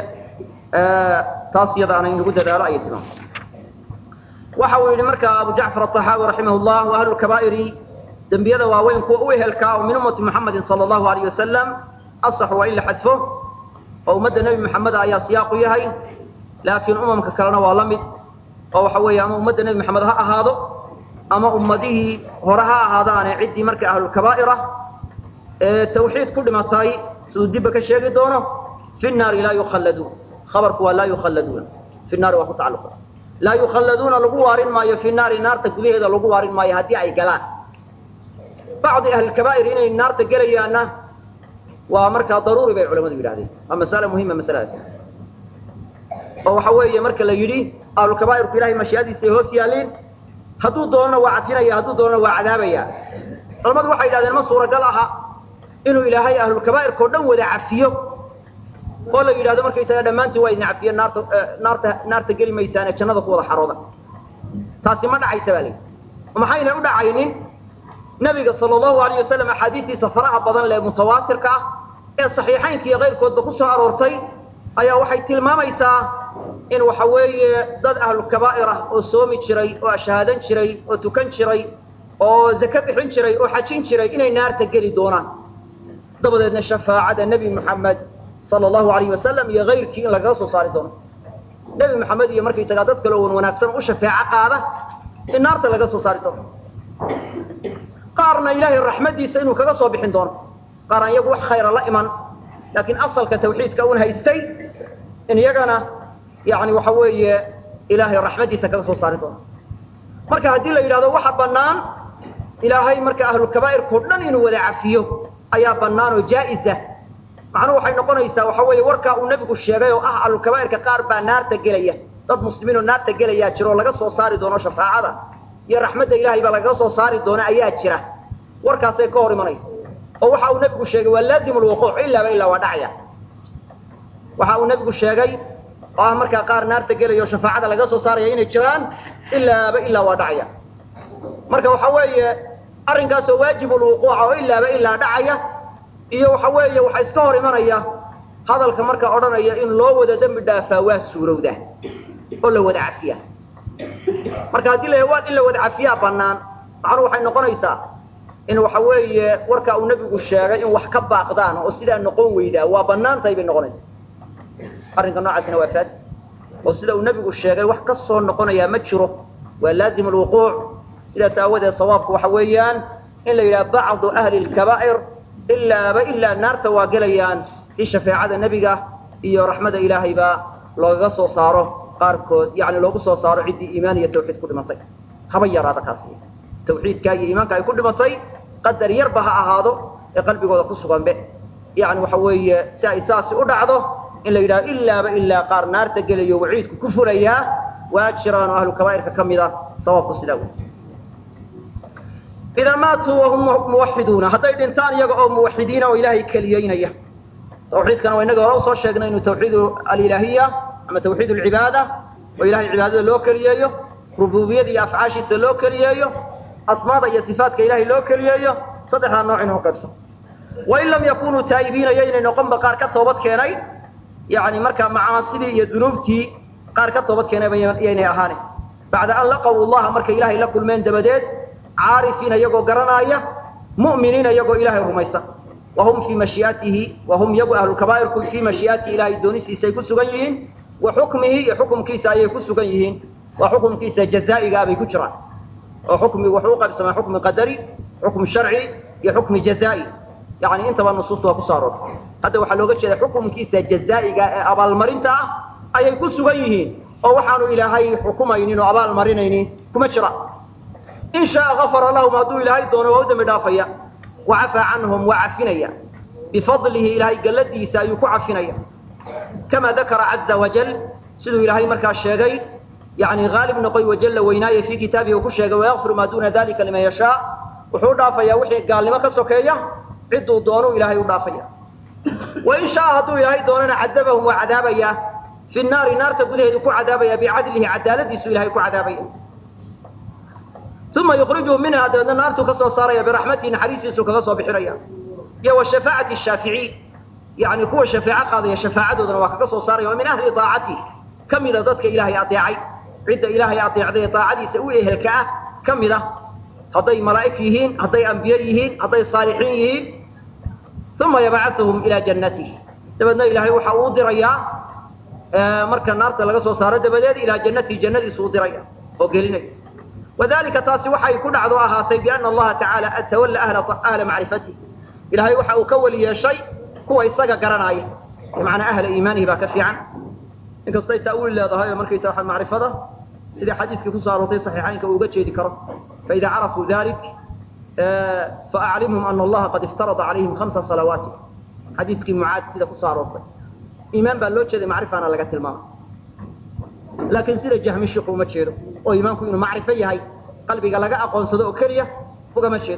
taas iyadaana in lagu dadaalo ayay tilmaamtay waxa uu yidhi marka abu jacfar aطaxaawi raximah llah wa ahlu lkabaa'iri dembiyada waaweyn kuwa u ehelkaa oo min ummati muxamedin sala allahu alayh wasalam asax waa in la xadfo oo ummadda nebi maxameda ayaa siyaaqu yahay laakiin umamka kalena waa la mid oo waxa weeye ama ummadda nebi maxamed ha ahaado ama ummadihii hore ha ahaadaane ciddii marka ahlulkabaa'ira ee tawxiid ku dhimatay siduu dibba ka sheegi doono fi naari laa yukhalladuun khabarku waa laa yukhalladuuna fi naari waa ku tacalluqa laa yukhalladuuna lagu waarin maayo fi naari naarta gudaheeda lagu waarin maayo haddii ay galaan bacdi ahlilkabaa'ir inay naarta gelayaanna waa markaa daruuri bay culamadu yidhahdeen waa masale muhima masaladaas oo waxa weeye marka la yidhi ahlulkabaa'irku ilahay mashiiadiisay hoos yaaliin hadduu doonana waa cadfinaya hadduu doonana waa cadaabaya culamadu waxay yidhahdeen ma suuragal aha inuu ilaahay ahlulkabaa'irkao dhan wada cafiyo oo la yidhahdo markaysaga dhammaantiin waa idin cafiye naarta naarta naarta geli maysaane jannada ku wada xarooda taasi ma dhacaysa baa layidhi maxayna u dhacaynin nabiga sala allahu alayh wasalam axaadiistiisa faraha badan lee mutawaatirka ah ee saxiixaynka iyo kayrkoodba ku soo aroortay ayaa waxay tilmaamaysaa in waxa weeye dad ahlu kabaa'ir ah oo soomi jiray oo ashhaadan jiray oo tukan jiray oo zake bixin jiray oo xajin jiray inay naarta geli doonaan dabadeedna shafaacada nebi moxamed sala allahu alayh wasalam iyo kayrkii in lagaga soo saari doono nebi moxamed iyo markaysagaa dad kale oon wanaagsan u shafeeco qaada in naarta laga soo saari doono qaarna ilaahay raxmaddiisa inuu kaga soo bixin doono qaar aan iyagu wax khayra la iman laakiin asalka tawxiidka un haystay in iyagana yani waxa weeye ilaahay raxmaddiisa kaga soo saari doono marka haddii la yidhahdo waxa bannaan ilaahay marka ahlulkabaa'irkao dhan inuu wada cafiyo ayaa bannaan oo jaa'iza macnuhu waxay noqonaysaa waxa weeye warkaa uu nebigu sheegay oo ah ahlulkabaa'irka qaar baa naarta gelaya dad muslimiin oo naarta gelayaa jira oo laga soo saari doono shafaacada iyo raxmadda ilaahay baa lagaga soo saari doona ayaa jira warkaasay ka hor imanaysa oo waxa uu nebigu sheegay waa laazimu lwuquuc ilaaba ilaa waa dhacaya waxa uu nebigu sheegay oo ah markaa qaar naarta gelaya oo shafaacada laga soo saaraya inay jiraan ilaaba ilaa waa dhacaya marka waxa weeye arrinkaasoo waajibu lwuquuca oo ilaaba ilaa dhacaya iyo waxa weeye waxaa iska hor imanaya hadalka markaa odhanaya in loo wada dembi dhaafaa waa suurowda oo la wada cafiya marka haddii la waa in la wada cafiyaa bannaan macnuhu waxay noqonaysaa in waxa weeye warkaa uu nebigu sheegay in wax ka baaqdaan oo sidaa noqon weydaa waa bannaan tahay bay noqonaysa arrinka noocaasina waa faasid oo sida uu nebigu sheegay wax ka soo noqonayaa ma jiro waa laazimu lwuquuc sidaas aawadeed sawaabku waxa weeyaan in la yidhaha bacdu ahli lkabaa'ir ilaaba ilaa naarta waa gelayaan si shafeecada nebiga iyo raxmada ilaahayba loogaga soo saaro qaarkood yani loogu soo saaro ciddii iimaan iyo tawxiid ku dhimatay haba yaraada kaasi tawxiidkaa iyo iimaanka ay ku dhimatay qadar yarba ha ahaado ee qalbigooda ku suganbe yani waxa weeye si ay saasi u dhacdo in la yidhaho ilaaba ilaa qaar naarta gelayo waciidku ku fulayaa waa jiraan oo ahlu kabaa'irka ka mid a sababku sidaa wey idaa maatuu wahum muwaxiduuna hadday dhintaan iyaga oo muwaxidiina oo ilaahay keliyeynaya tawxiidkana waa inaga hore usoo sheegnay inuu tawxiid alilaahiya ama tawxiid alcibaada oo ilahay cibaadada loo keliyeeyo rububiyada iyo afcaashiisa loo keliyeeyo asmaada iyo sifaatka ilahay loo keliyeeyo saddexdaa nooc inuu qaybso wain lam yakunuu taa'ibiina yaynay noqonba qaar ka toobad keenay yani markaa macaasidii iyo dunuubtii qaar ka toobad keenayba yaynay ahaane bacda an laqaw llaha markay ilaahay la kulmeen dabadeed caarifiina iyagoo garanaaya mu'miniina iyagoo ilaahay rumaysan wahum fii mashiiatihi wahum iyagu ahlulkabaa'irku fii mashiiatihi ilahay doonistiisa ay ku sugan yihiin wa xukmihi iyo xukumkiisa ayay ku sugan yihiin waa xukumkiisa jazaa'igaa bay ku jiraan oo xukmigu wuxuu u qaybsamaa xukmi qadari xukm sharci iyo xukmi jazaa'i yani intaba nusuusta waa kusoo aroortay hadda waxaa looga jeeda xukumkiisa jazaa'iga ee abaalmarinta ah ayay ku sugan yihiin oo waxaanu ilaahay xukumaynin oo abaalmarinaynin kuma jira in shaaa gafara lahum hadduu ilaahay doono waa u dembi dhaafaya wa cafaa canhum waa cafinaya bifadlihi ilaahay galladiisa ayuu ku cafinaya kama dakara caza wajal siduu ilaahay markaa sheegay yani haalib noqoy wajalla weynaaye fii kitaabihi uu ku sheegay wayakfiru maa duuna dalika liman yashaa wuxuu u dhaafayaa wixii gaalnimo ka sokeeya cidduu doonu ilaahay u dhaafaya wain shaaa hadduu ilaahay doonana cadabahum waa cadaabaya fi naari naarta gudaheedu ku cadaabaya bicadlihi cadaaladiisu ilahay ku cadaabaya uma yukhrijuhum minha dabeedna naartuu ka soo saaraya biraxmatihi naxariistiisu kaga soo bixinaya iyo wa shafaacati shaaficiin yani kuwa shafeeco qaadaya shafaacadoodana waa kaga soo saaraya oo min ahli aacati ka mida dadka ilaahay adeecay cidda ilaahay adeecday daacadiisa u ehelka ah ka mid a hadday malaa'ig yihiin hadday ambiye yihiin hadday saalixiin yihiin uma yabcauhum ilaa jannatihi dabeedna ilaahay waxa uu dirayaa marka naarta laga soo saaro dabadeed ilaa jannatihi jannadiisu u diraya oo gelinaya wadalika taasi waxay ku dhacdo ahaatay biana allaha tacaala tawalla ahla macrifatih ilahay waxa uu ka weli yeeshay kuwa isaga garanaya bimacnaa ahla iimaanihi baa ka fiican inkastay ta'wiil leedahay oo markaysa waa macrifada sidii xadiiskii kusoo aroortay saxiixaynka uu uga jeedi karo faida carafuu dalik faaclimhum ana allaha qad iftarada calayhim hamsa salawaati xadiiskii mucaad sida kusoo aroortay iimaan baa loo jeeday macrifana laga tilmaamay laakiin sida jahmi shiku uma jeedo oo iimaanku inuu macrifo yahay qalbiga laga aqoonsado oo keliya ugama jeedo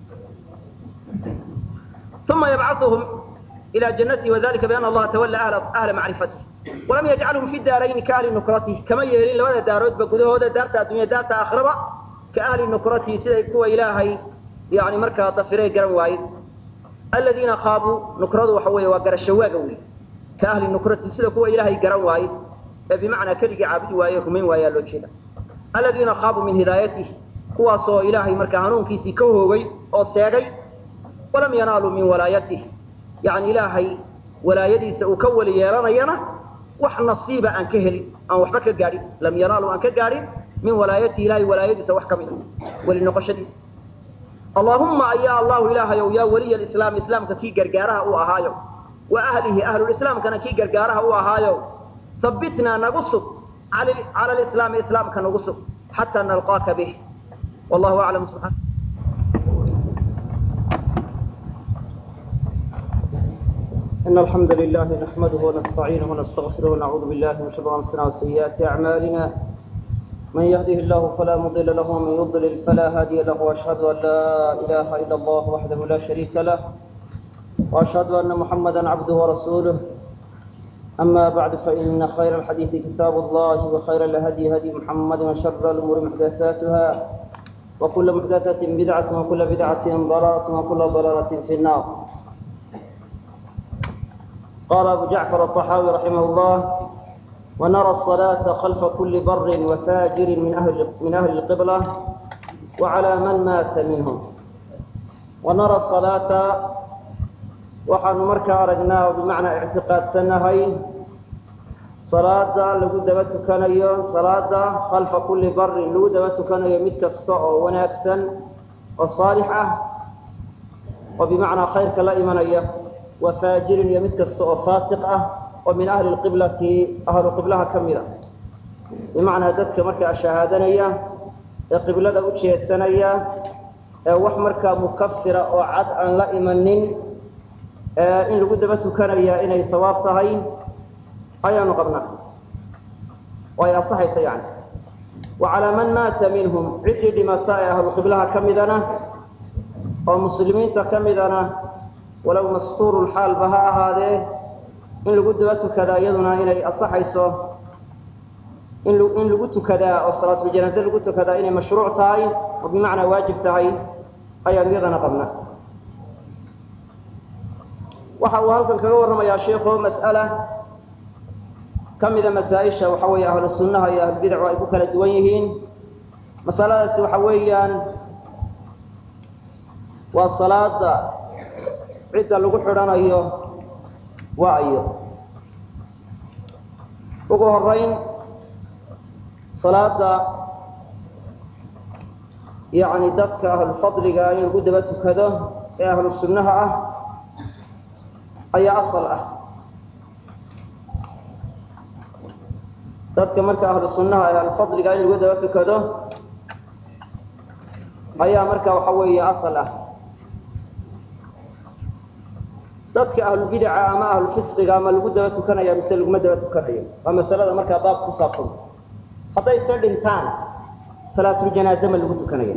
uma yabcauhum ila jannatihi wadalika biana allaha tawalla ahla macrifatih walam yajcalhum fi daarayni kaahli nukratihi kama yeelin labada daaroodba gudahooda daarta addunya daarta aakhiraba ka ahli nukratihi siday kuwa ilaahay yani markaa dafirey garan waaye aladiina khaabuu nukradu waxa weeye waa garashawaaga wey ka ahli nukrati sida kuwa ilaahay garan waaye ee bimacnaa keligii caabudi waaye rumayn waayaa loo jeeda aladiina khaabuu min hidaayatih kuwaasoo ilaahay markaa hanuunkiisii ka hoogay oo seegay walam yanaaluu min walaayatih yani ilaahay walaayadiisa uu ka weli yeelanayana wax nasiiba aan ka helin aan waxba ka gaadhin lam yanaaluu aan ka gaadhin min walaayatihi ilahay walaayadiisa wax ka mid a weli noqoshadiisa allahumma ayaa allahu ilaahayow yaa weliya alislaam islaamka kii gargaaraha u ahaayo wa ahlihi ahlulislaamkana kii gargaaraha u ahaayo habbitnaa nagu sug cala alislaami islaamka nagu sug xataa nalqaaka bih wallahu aclam subxana إن الحمد لله نحمده ونستعينه ونستغفره ونعوذ بالله من شرور أنفسنا وسيئات أعمالنا من يهده الله فلا مضل له ومن يضلل فلا هادي له وأشهد أن لا إله إلا الله وحده لا شريك له وأشهد أن محمدا عبده ورسوله أما بعد فإن خير الحديث كتاب الله وخير الهدي هدي محمد وشر الأمور محدثاتها وكل محدثة بدعة وكل بدعة ضلالة وكل ضلالة في النار قال أبو جعفر الطحاوي رحمه الله ونرى الصلاة خلف كل بر وفاجر من أهل, من أهل القبلة وعلى من مات منهم ونرى الصلاة waxaanu markaa aragnaa oo bimacnaa ictiqaadsanahay salaada lagu daba tukanayo salaada khalfa kulli barin lagu daba tukanayo mid kasta oo wanaagsan oo saalix ah oo bimacnaa khayrka la imanaya wa faajirin iyo mid kasta oo faasiq ah oo min ahli lqiblati ahlu qiblaha ka mid a bimacnaa dadka markaa shahaadanaya ee qiblada u jeesanaya ee wax markaa mukafira oo cad aan la imanin in lagu daba tukanaya inay sawaab tahay ayaanu qabnaa oo ay asaxaysa yani wa calaa man maata minhum ciddii dhimata ee ahlu qiblaha ka midana oo muslimiinta ka midana walow mastuurulxaalba ha ahaadee in lagu daba tukadaa iyaduna inay asaxayso in in lagu tukadaa oo salaatuljanaaze lagu tukadaa inay mashruuc tahay oo bimacnaa waajib tahay ayaanu iyadana qabnaa waxa uu halkan kaga warramayaa sheikhu mas'ala ka mida masaa-isha waxa weeye ahlu sunnaha iyo ahlubidacu ay ku kala duwan yihiin masaladaasi waxa weeyaan waa salaada cidda lagu xidhanayo waa ayo ugu horeyn salaada yacni dadka ahlufadliga in lagu daba tukado ee ahlu sunnaha ah ayaa asal ah dadka marka ahlu sunnaha ee alfadliga in lagu daba tukado ayaa marka waxa weeye asal ah dadka ahlubidaca ama ahlufisqiga ama lagu daba tukanaya mise laguma daba tukanayo waa masalada markaa baab ku saabsan hadday se dhintaan salaatuljanaaze ma lagu tukanaya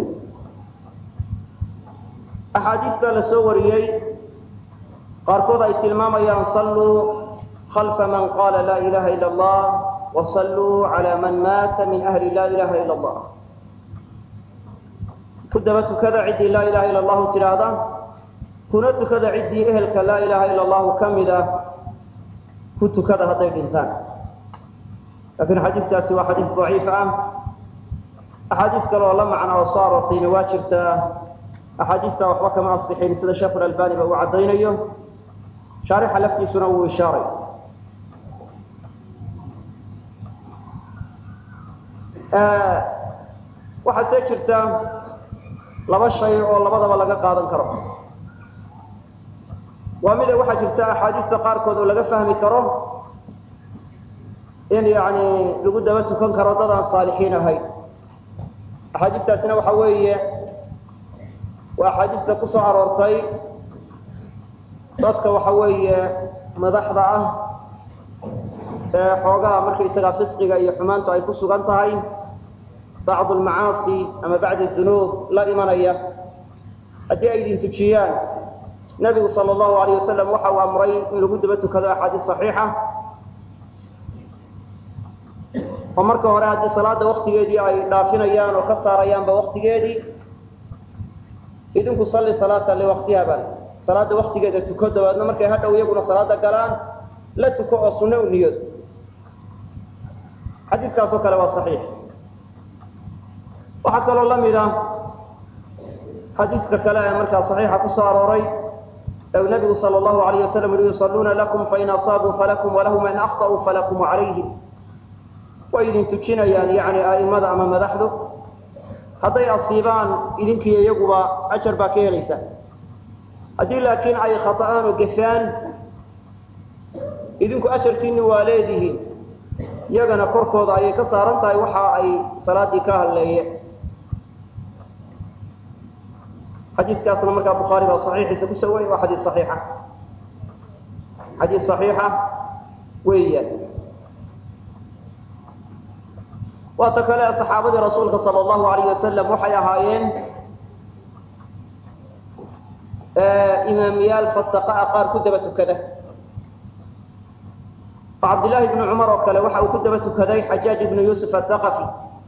axaadiis baa la soo wariyey qaarkood ay tilmaamayaan salluu khalfa man qaala laa ilaha ila allah wasalluu calaa man maata min ahli laa ilaha ila allah ku daba tukada ciddii laa ilaha ila allahu tidhaahda kuna tukada ciddii ehelka laa ilaha ila allahu ka mid ah ku tukada hadday dhintaan laakiin xadiiskaasi waa xadiis daciif ah axaadiis kale oo la macna oo soo aroortayna waa jirtaa axaadiistaa waxba kama asixin sida sheekhu albani ba uu caddaynayo shaarixa laftiisuna wuu ishaaray waxaa see jirta laba shay oo labadaba laga qaadan karo waa mida waxaa jirta axaadiista qaarkood oo laga fahmi karo in yani lagu daba tukan karo dad aan saalixiin ahayn axaadiistaasina waxa weeye waa axaadiista ku soo aroortay dadka waxa weeye madaxda ah ee xoogaha markaysagaa fisqiga iyo xumaantu ay ku sugan tahay bacdu almacaasi ama bacd dunuub la imanaya haddii ay idin tujiyaan nebigu sala allahu alayh wasalam waxa uu amray in lagu daba tukado axaadiis saxiixa oo marka hore haddii salaada waktigeedii ay dhaafinayaan oo ka saarayaanba waktigeedii idinku salli salaata liwaktiha bal salaada waktigeeda tuko dabeedna markay hadhow iyaguna salaada galaan la tuko oo sunno u niyoodo xadiiskaasoo kale waa saxiix waxaa kaloo la mid ah xadiiska kale ee markaa saxiixa ku soo arooray ee uu nabigu sala allahu alayh wasalam yihi yusalluuna lakum fain asaabuu falakum walahum in akhta'uu falakum calayhim way idin tujinayaan yacni a'imada ama madaxdu hadday asiibaan idinkiiyo iyaguba ajar baa ka helaysaa haddii laakiin ay khata'aan oo gefaan idinku ajarkiinni waa leedihiin iyagana korkooda ayay ka saaran tahay waxa ay salaaddii ka hadleeyeen xadiiskaasna markaa bukhaari baa saxiixiisa kusoo wariyay waa xadiis saxiixa xadiis saxiixa weeyaan waata kale saxaabadii rasuulka sala allahu alayh wasalam waxay ahaayeen imaamiyaal fasaqaa qaar ku daba tukada oo cabdillaahi ibnu cumar oo kale waxa uu ku daba tukaday xajaaj ibnu yuusuf athaqafi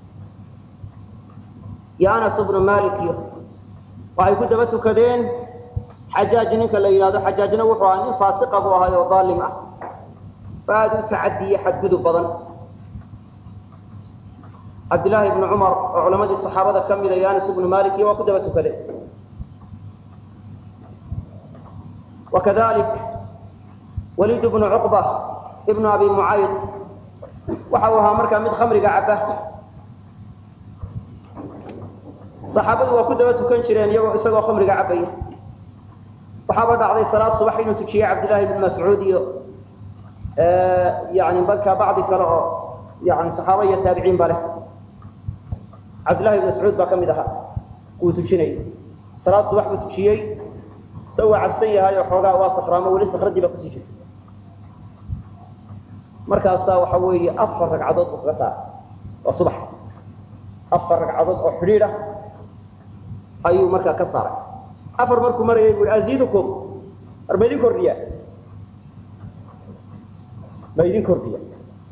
iyo anas ibnu malik iyo waxay ku daba tukadeen xajaaj ninka la yidhahdo xajaajna wuxuu ahaa nin faasiqa buu ahay oo daalim ah oo aada u tacadiye xadgudub badan cabdillaahi ibnu cumar oo culamadii saxaabada ka mida iyo anas ibnu malik iyo waa ku daba tukadeen wakadalik waliid bnu cuqba ibnu abi mucayd waxa uu ahaa markaa mid khamriga caba saxaabadu waa ku daba tukan jireen iyagoo isagoo khamriga cabaya waxaaba dhacday salaad subax inuu tujiyey cabdillahi ibn mascuud iyo yani markaa bacdi kale oo yani saxaaba iyo taabiciin ba leh cabdillahi ibn mascuud baa ka mid ahaa wuu tujinayay salaad subax buu tujiyey se waa cabsan yahay oo xoogaa waa sakraamo weli sakradii baa kusii jirta markaasaa waxa weeye afar ragcadood buu kaga saaray waa subax afar ragcadood oo xidhiid ah ayuu markaa ka saaray afar markuu marayay bu i aziidukum war ma idin kordhiya ma idin kordhiya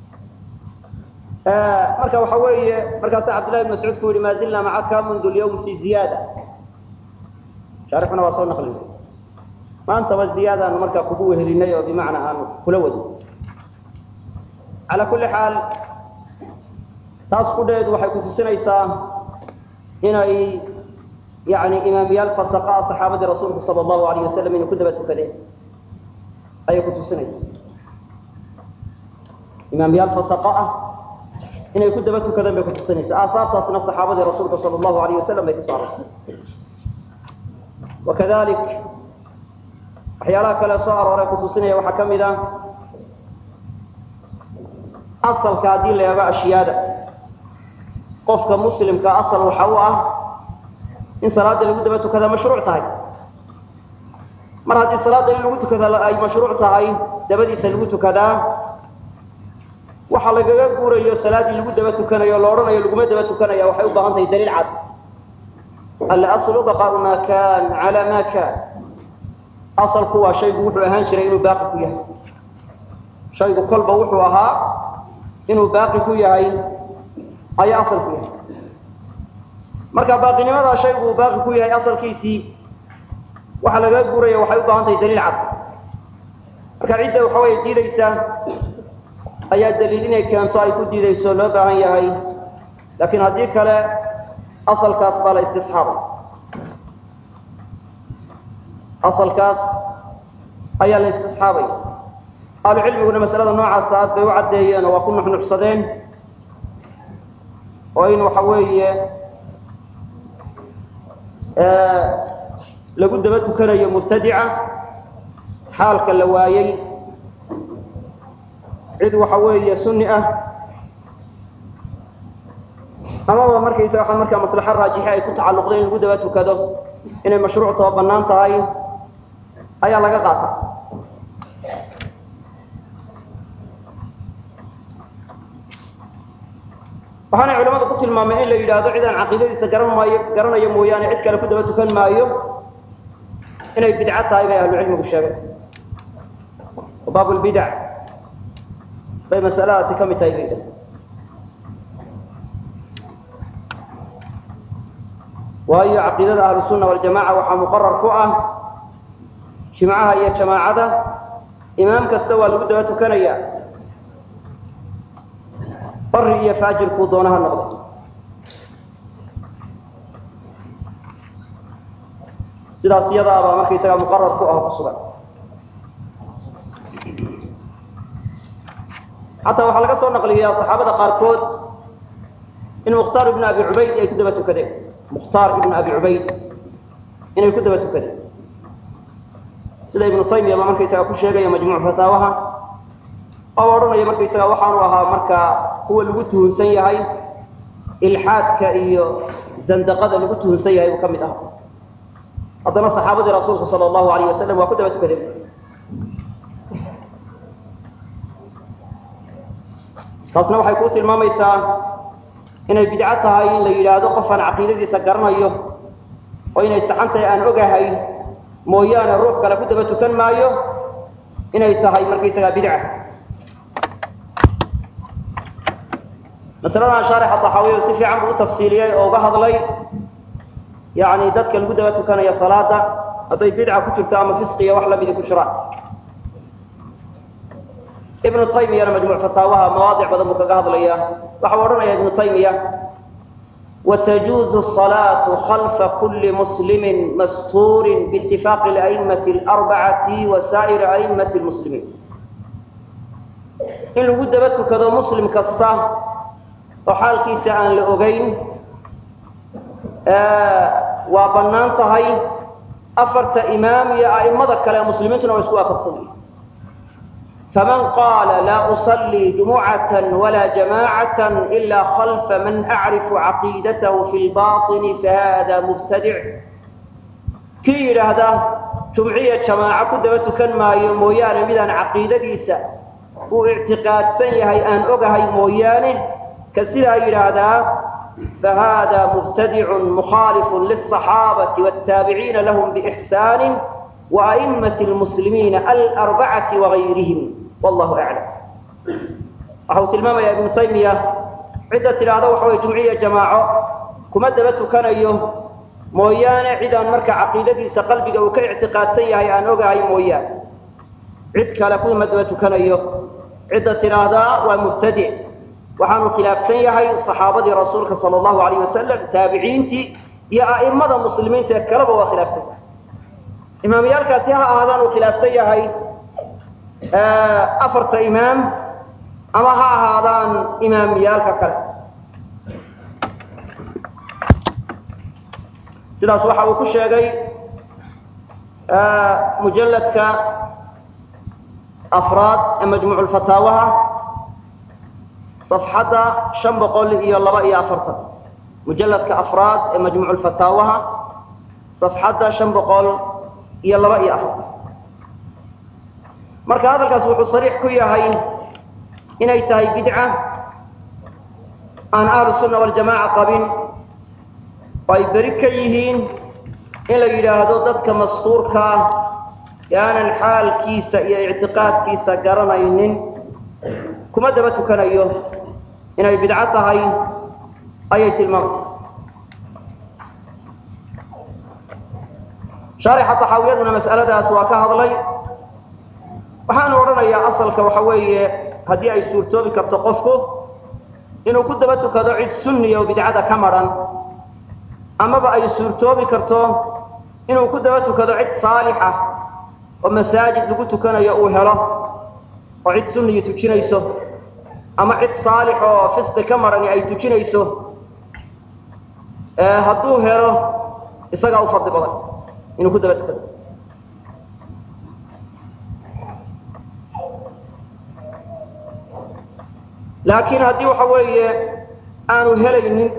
marka waxa weeye markaasa cabdillahi ibn mascuud ku yihi ma zilna macaka mundu lyawm fi ziyaada shaarixuna waa soo naqlinay maantaba ziyaadaanu markaa kugu wehelinay oo bimacnaa aanu kula wadin calaa kulli xaal taas kudheedu waxay kutusinaysaa inay yani imaamiyaal fasaqa saxaabadii rasuulku sala allahu alayh wasalam inay ku daba tukadeen ayay kutusinaysaa imaamiyaal fasaqa ah inay ku daba tukadeen bay kutusinaysaa aahaartaasna saxaabadii rasuulka sala allahu alayh wasalam bay ku saarantay wakadalik waxyaalaha kale soo arooray kutusinaya waxaa ka mid ah asalka haddii la eego ashyaada qofka muslimka asal waxa u ah in salaada lagu daba tukadaa mashruuc tahay mar haddii salaada in lagu tukada ay mashruuc tahay dabadiisa lagu tukadaa waxa lagaga guurayo salaaddii lagu daba tukanayo lo odhanayo laguma daba tukanaya waxay u baahan tahay daliil cad alaslu baqaau ma kan cala ma kan asalku waa shaygu wuxuu ahaan jiray inuu baaqi ku yahay shaygu kolba wuxuu ahaa inuu baaqi ku yahay ayaa asal ku yahay marka baaqinimadaa shaygu uu baaqi ku yahay asalkiisii waxa lagaga guuraya waxay u baahan tahay daliil cad marka cidda waxa weeye diidaysa ayaa daliil inay keento ay ku diidayso loo baahan yahay laakiin haddii kale asalkaas baa la istisxaabay asalkaas ayaa la istisxaabay ahlucilmiguna masalada noocaasa aad bay u caddeeyeen oo waa ku nuxnuxsadeen oo in waxa weeye lagu daba tukanayo mubtadica xaalka la waayey cid waxa weeye sunni ah amaba markaysa waxa markaa maslaxo raajixi ay ku tacalluqday in lagu daba tukado inay mashruuc taba bannaan tahay ayaa laga qaata waxaanay culamadu ku tilmaameen in la yidhaahdo cid aan caqiidadiisa garan maayo garanayo mooyaane cid kale ku daba tukan maayo inay bidco tahay bay ahlucilmigu sheegeen oo baabulbidac bay masaladaasi ka mid tahay bay yidhahdeen waayo caqiidada ahlusunna waljamaca waxaa muqarar ku ah jimcaha iyo jamaacada imaam kasta waa lagu daba tukanaya bari iyo faajirkuu doonaha noqdo sidaas iyadaabaa markaysagaa muqarar ku ah ku sugan xataa waxaa laga soo naqliyaa saxaabada qaarkood in mukhtaar ibnu abi cubayd ay ku daba tukadeen mukhtaar ibnu abi cubayd inay ku daba tukadeen sida ibnu taymiya baa markaysaga ku sheegaya majmuuc fataawaha oo odhanaya markaysaga waxaanu ahaa markaa kuwa lagu tuhunsan yahay ilxaadka iyo zandaqada lagu tuhunsan yahay buu ka mid aha haddana saxaabadii rasuulka sala allahu alayh wasalam waa ku daba tukadeen taasna waxay kuu tilmaamaysaa inay bidco tahay in la yidhaahdo qofaan caqiidadiisa garanayo oo inay saxan tahay aan ogahay mooyaane ruux kale ku daba tukan maayo inay tahay markaysagaa bidca masaladan shaarixa taxaawiya si fiican buu u tafsiiliyey oo uga hadlay yacni dadka lagu daba tukanaya salaada hadday bidca ku jirto ama fisqiya wax lamidi ku jiraan ibnu taymiyana majmuuc fataawaha mawaadic badan buu kaga hadlaya waxau odhanaya ibnu taymiya watajuuzu salaatu khalfa kuli muslimin mastuurin biitifaaqi ala'immati alarbacati wa saa'iri a'immati lmuslimiin in lagu daba tukado muslim kasta oo xaalkiisa aan la ogeyn waa bannaan tahay afarta imaam iyo a'immada kale muslimiintuna waa isku waafaqsanya faman qaala laa usallii jumucata walaa jamaacata ila khalfa man acrifu caqiidatahu fi lbaطini fahada mubtadic kii yidhaahda jumciya jamaaco ku daba tukan maayo mooyaane midaan caqiidadiisa uu ictiqaadsan yahay aan ogahay mooyaane ka sidaa yidhaahdaa فhda مbtdع مخاaلف للصحاaبة والتاaبعيiن لهم بإحسان وأئمة المسلمين الأربعة وغayrهم والله أعلم waxa uu tilmaamaya iبن تayمية cidda tidhaahdo waxa wy جuمعية جamاaعo kuma daba tukanayo mooyaane cidaan marka caqiidadiisa qalbiga uu ka اعtiقاadsan yahay aan ogahay mooyaane cid kale kuma daba tukanayo cidda tidhaahdaa waa مbtadع waxaanu khilaafsan yahay saxaabadii rasuulka sal allahu alayh wasalam taabiciintii iyo a'imada muslimiinta ee kaleba waa khilaafsan yahay imaamyaalkaasi ha ahaadaan uu khilaafsan yahay afarta imaam ama ha ahaadaan imaamyaalka kale sidaas waxa uu ku sheegay mujalladka afraad ee majmuuc lfataawaha صفxadda شhan boqol iyo laba iyo afartan mujaladka afraad ee majmuuc lfataawaha صafxadda شhan boqol iyo laba iyo afartan marka hadalkaas wuxuu صariix ku yahay inay tahay bidca aan ahlu الsuna waljamaca qabin oo ay beri ka yihiin in la yidhaahdo dadka mastuurka ah ee aanan xaalkiisa iyo ictiqaadkiisa garanaynin kuma daba tukanayo inay bidco tahay ayay tilmaamaysa shaarixa taxaawiyaduna mas'aladaas waa ka hadlay waxaanu odhanayaa asalka waxa weeye haddii ay suurtoobi karto qofku inuu ku daba tukado cid sunniya oo bidcada ka madhan amaba ay suurtoobi karto inuu ku daba tukado cid saalixa oo masaajid lagu tukanayo uu helo oo cid sunniyi tujinayso ama cid saalix oo fisqi ka marani ay tujinayso hadduu helo isagaa u fadli badan inuu ku daba tukado laakiin haddii waxa weeye aanu helaynin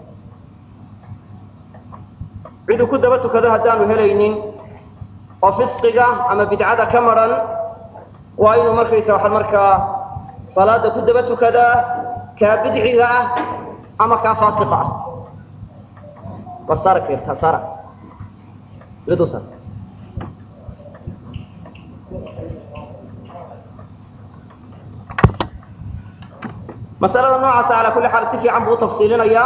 ciduu ku daba tukado haddaanu helaynin oo fisqiga ama bidcada ka maran waa inuu markaysa waxaad markaa salaada ku daba tukadaa kaa bidciga ah ama kaa faasiqa ah war saara keertaa saara iladuu saar masalada noocaasa calaa kulli xaal si fiican buu u tafsiilinayaa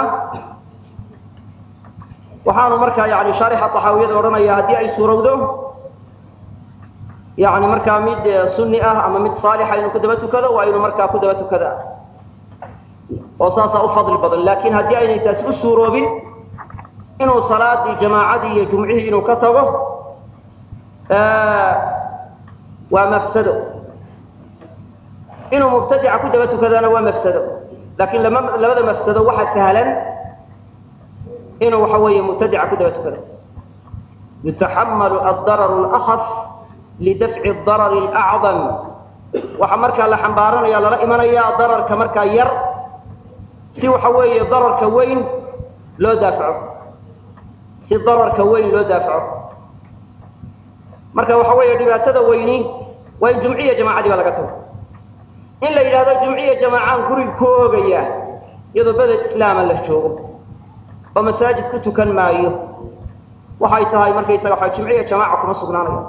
waxaanu markaa yani shaarixa taxaawiyada odhanaya haddii ay suurowdo yani markaa mid sunni ah ama mid saalixa inuu ku daba tukado waa inuu markaa ku daba tukada oo saasaa u fadli badan laakiin haddii aynay taasi u suuroobin inuu salaadii jamaacadii iyo jumcihii inuu ka tago waa mafsado inuu mubtadica ku daba tukadana waa mafsado laakiin labada mafsado waxa sahlan inuu waxa weeye mubtadica ku daba tukado yutaxamalu addarar اlأkaf lidafci darar اlأcdam waxaa markaa la xambaaranaya lala imanaya dararka markaa yar si waxa weeye dararka weyn loo daafaco si dararka weyn loo daafaco marka waxa weeye dhibaatada weyni waa in jumciya jamaacadii baa laga tago in la yidhahdo jumciya jamaacaan gurig ku oogaya iyadoo beled islaama la joogo oo masaajid ku tukan maayo waxay tahay markaysaga waa jumciya jamaaca kuma sugnaanayo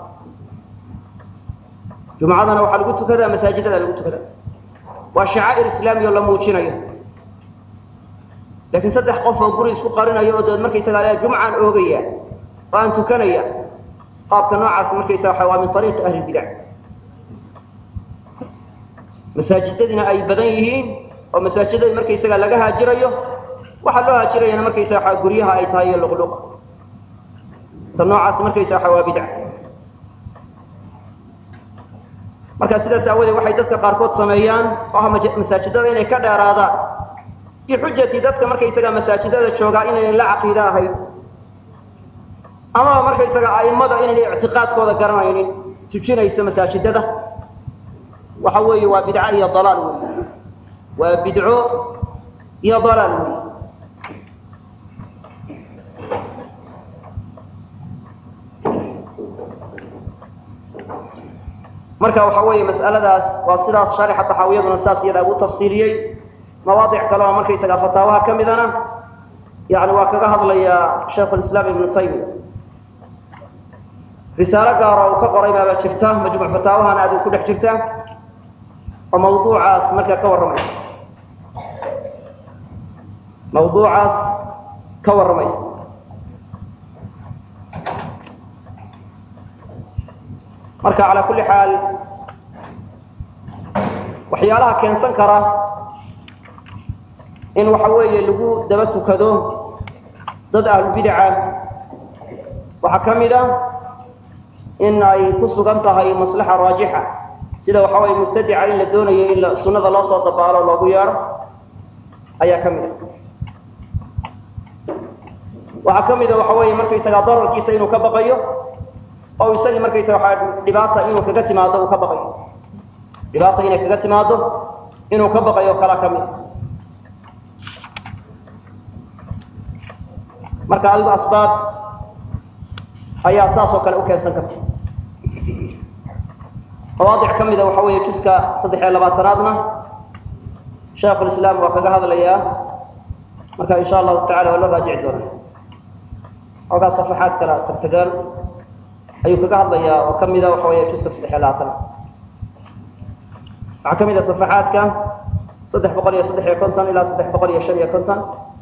jumcadana waxaa lagu tukadaa masaajidada lagu tukadaa waa shacaa'ir islaami oo la muujinayo laakiin saddex qof oo guri isku qarinayo oo dood markaysaga le jumcaan oogaya oo aan tukanaya qaabka noocaas markaysaga waa min ariiqi ahli bidac masaajidadiina ay badan yihiin oo masaajidada markaysaga laga haajirayo waxaa loo haajirayana markaysaga guryaha ay tahay iyo luqluq ta noocaas markaysaga waa bidc marka sidaas aawadeed waxay dadka qaarkood sameeyaan oo ah masaajidada inay ka dheeraadaan bixujati dadka markaysaga masaajidada joogaa inaynan la caqiide ahayn amaba markaysaga a'immada inayna ictiqaadkooda garanaynin tujinaysa masaajidada waxa weeye waa bidco iyo dalaal wey waa bidco iyo dalaal wey marka waxa weeye mas'aladaas waa sidaas sharixa taxaawiyaduna saas iyada ugu tafsiiliyey mawaadic kale oo markaysaga fataawaha ka midana yani waa kaga hadlayaa shaikh lislaam ibnu taymiya risaalo gaar oo uu ka qoray baaba jirta majmuuc fataawahana aad ku dhex jirta oo mawduucaas markaa ka warramaysa mawduucaas ka warramaysa marka calaa kulli xaal waxyaalaha keensan kara in waxa weeye lagu daba tukado dad ahlubidaca waxaa ka mid a in ay ku sugan tahay maslaxa raajixa sida waxa weye mubtadica in la doonayo in sunada loo soo dabaalo loogu yeedho ayaa ka mid a waxaa ka mid a waxa weeye markaysagaa dararkiisa inuu ka baqayo oo isagii markaysaga waa dhibaata inuu kaga timaado uu ka baqayo dhibaata inay kaga timaado inuu ka baqayo kala ka mid marka adigu asbaab ayaa saas oo kale u keensan karta mawaadic ka mida waxa weeye juska saddex iyo labaatanaadna shaikhulislaam waa kaga hadlayaa marka insha allahu tacala waa loo raajici doona ogaa safaxaad kala tagtagaan ayuu kaga hadlayaa oo kamida waxa weeye juska saddex iyo labaatanaad waxaa ka mid a safaxaadka saddex boqol iyo saddex iyo konton ilaa saddex boqol iyo shan iyo konton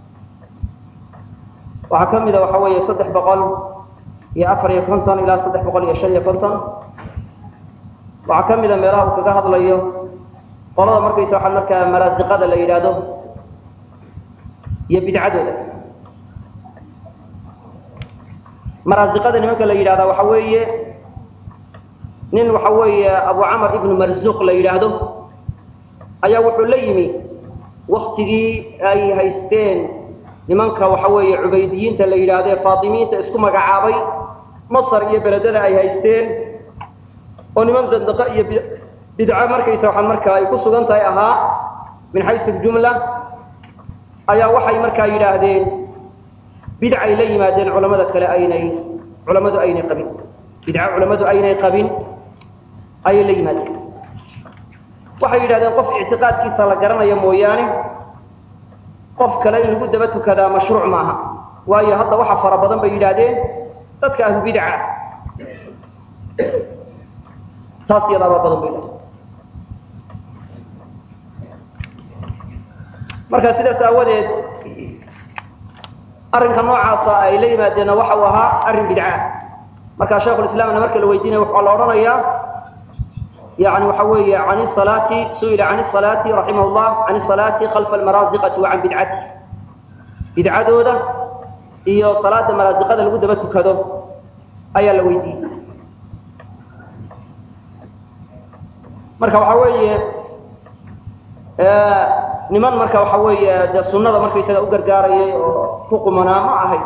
waxaa ka mida waxa weeye saddex boqol iyo afar iyo konton ilaa saddex boqol iyo shan iyo konton waxaa ka mida meelaha uu kaga hadlayo qolada markaysa waxaa markaa maraasiqada la yidhaahdo iyo bidcadooda maraasiqada nimanka la yidhahda waxa weeye nin waxa weeye abu camar ibnu marzuuq la yidhaahdo ayaa wuxuu la yimi waktigii ay haysteen nimanka waxa weeye cubaydiyiinta la yidhaahdo ee faatimiyiinta isku magacaabay masar iyo beledada ay haysteen oo niman dandaqa iyo bidco markaysa waxaan markaa ay ku sugan tahay ahaa min xaysu ljumla ayaa waxay markaa yidhaahdeen bidcay la yimaadeen culamada kale aynay culamadu aynay qabin bidco culamadu aynay qabin ayay la yimaadeen waxay yidhahdeen qof ictiqaadkiisa la garanayo mooyaane qof kale in lagu daba tukadaa mashruuc maaha waayo hadda waxa fara badan bay yidhaahdeen dadka ahlu bidca taas iyadaabaa badan bay yidhahdeen marka sidaas aawadeed arrinka noocaasa ay la yimaadeenna waxa uu ahaa arrin bidca marka shaikhulislaamna marka la weydiinaya waxaa la odhanayaa yani waxa weeye an salaati su'ila can salaati raximah llah can salaati khalfa almaraaziqati wa can bidcati bidcadooda iyo salaada maraaziqada lagu daba tukado ayaa la weydiiyey marka waxa weeye niman marka waxa weeye dee sunada markaysaga u gargaarayay oo ku qumanaa ma ahay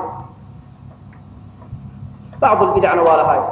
bacd lbidacna waa lahay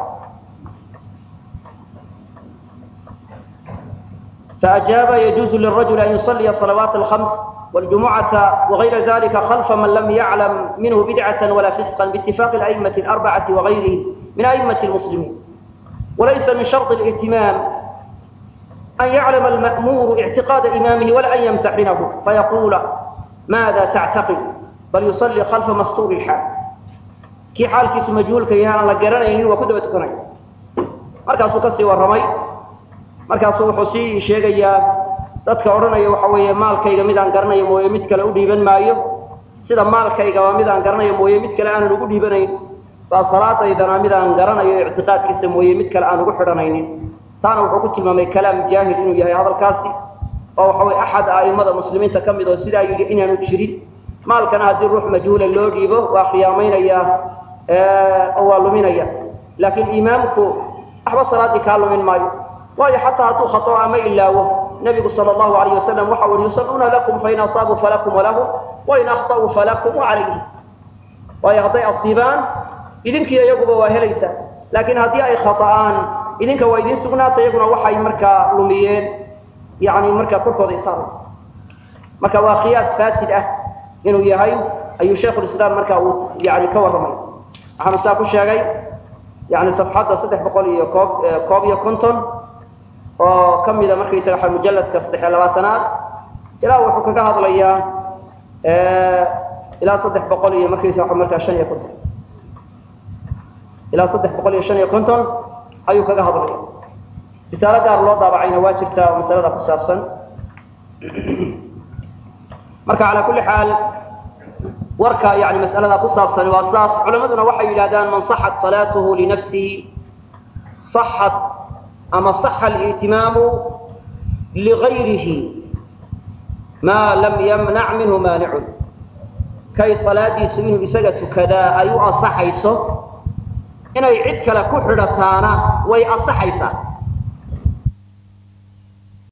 فأجاب يجوز للرجل أن يصلي صلوات الخمس والجمعة وغير ذلك خلف من لم يعلم منه بدعة ولا فسقا باتفاق الأئمة الأربعة وغيرهم من أئمة المسلمين وليس من شرط الائتمام أن يعلم المأمور اعتقاد إمامه ولا أن يمتحنه فيقول ماذا تعتقد بل يصلي خلف مستور الحال كي حال كيس مجهول كي هانا لقرانين وكدبة كنين مركز كسي والرمي markaasuu wuxuu sii sheegayaa dadka odhanaya waxa weeye maalkayga midaan garanayo mooye mid kale u dhiiban maayo sida maalkayga waa midaan garanayo mooye mid kale aanan ugu dhiibanayn baa salaadaydana midaan garanayo ictiqaadkiisa mooye mid kale aan ugu xidhanaynin taana wuxuu ku tilmaamay kalaam jaahil inuu yahay hadalkaasi oo waxa weye axad a'immada muslimiinta ka mid oo sidaa yidhi inaanu jirin maalkana haddii ruux majhuula loo dhiibo waa khiyaamaynaya oo waa luminaya laakiin imaamku waxba salaaddii kaa lumin maayo waayo xataa hadduu khato ama ilaawo nebigu sala allahu alayh wasalam waxa ui yusalluuna lakum fain asaabuu falakum walahum wain akhta'uu falakum wacalayhim waayo hadday asiibaan idinkiiyo iyaguba waa helaysaa laakiin haddii ay khata'aan idinka waa idiin sugnaata iyaguna waxay markaa lumiyeen yani markaa korkooda isaara marka waa qiyaas faasid ah inuu yahay ayuu shaikhulislaam markaa uu yani ka warramay waxaanu saa ku sheegay yani safxadda saddex boqol iyo koob koob iyo konton oo ka mida markaysaga waxa mujalladka saddex iyo labaatanaad ilaa wuxuu kaga hadlayaa ilaa saddex boqol iyo markaysa waxa markaa shan iyo konton ilaa saddex boqol iyo shan iyo konton ayuu kaga hadlaya risaalo gaar loo daabacayna waa jirtaa oo masalada ku saabsan marka calaa kulli xaal warka yani mas'alada ku saabsan waa saas culamaduna waxay yidhahdaan man صaxat salaatuhu linafsihi صaxat ama صaxa اlاhtimaamu ligayrihi maa lam yamnac minhu maanicun kay salaadiisu inuu isaga tukadaa ay u asaxayso inay cid kale ku xidhataana way asaxaysaa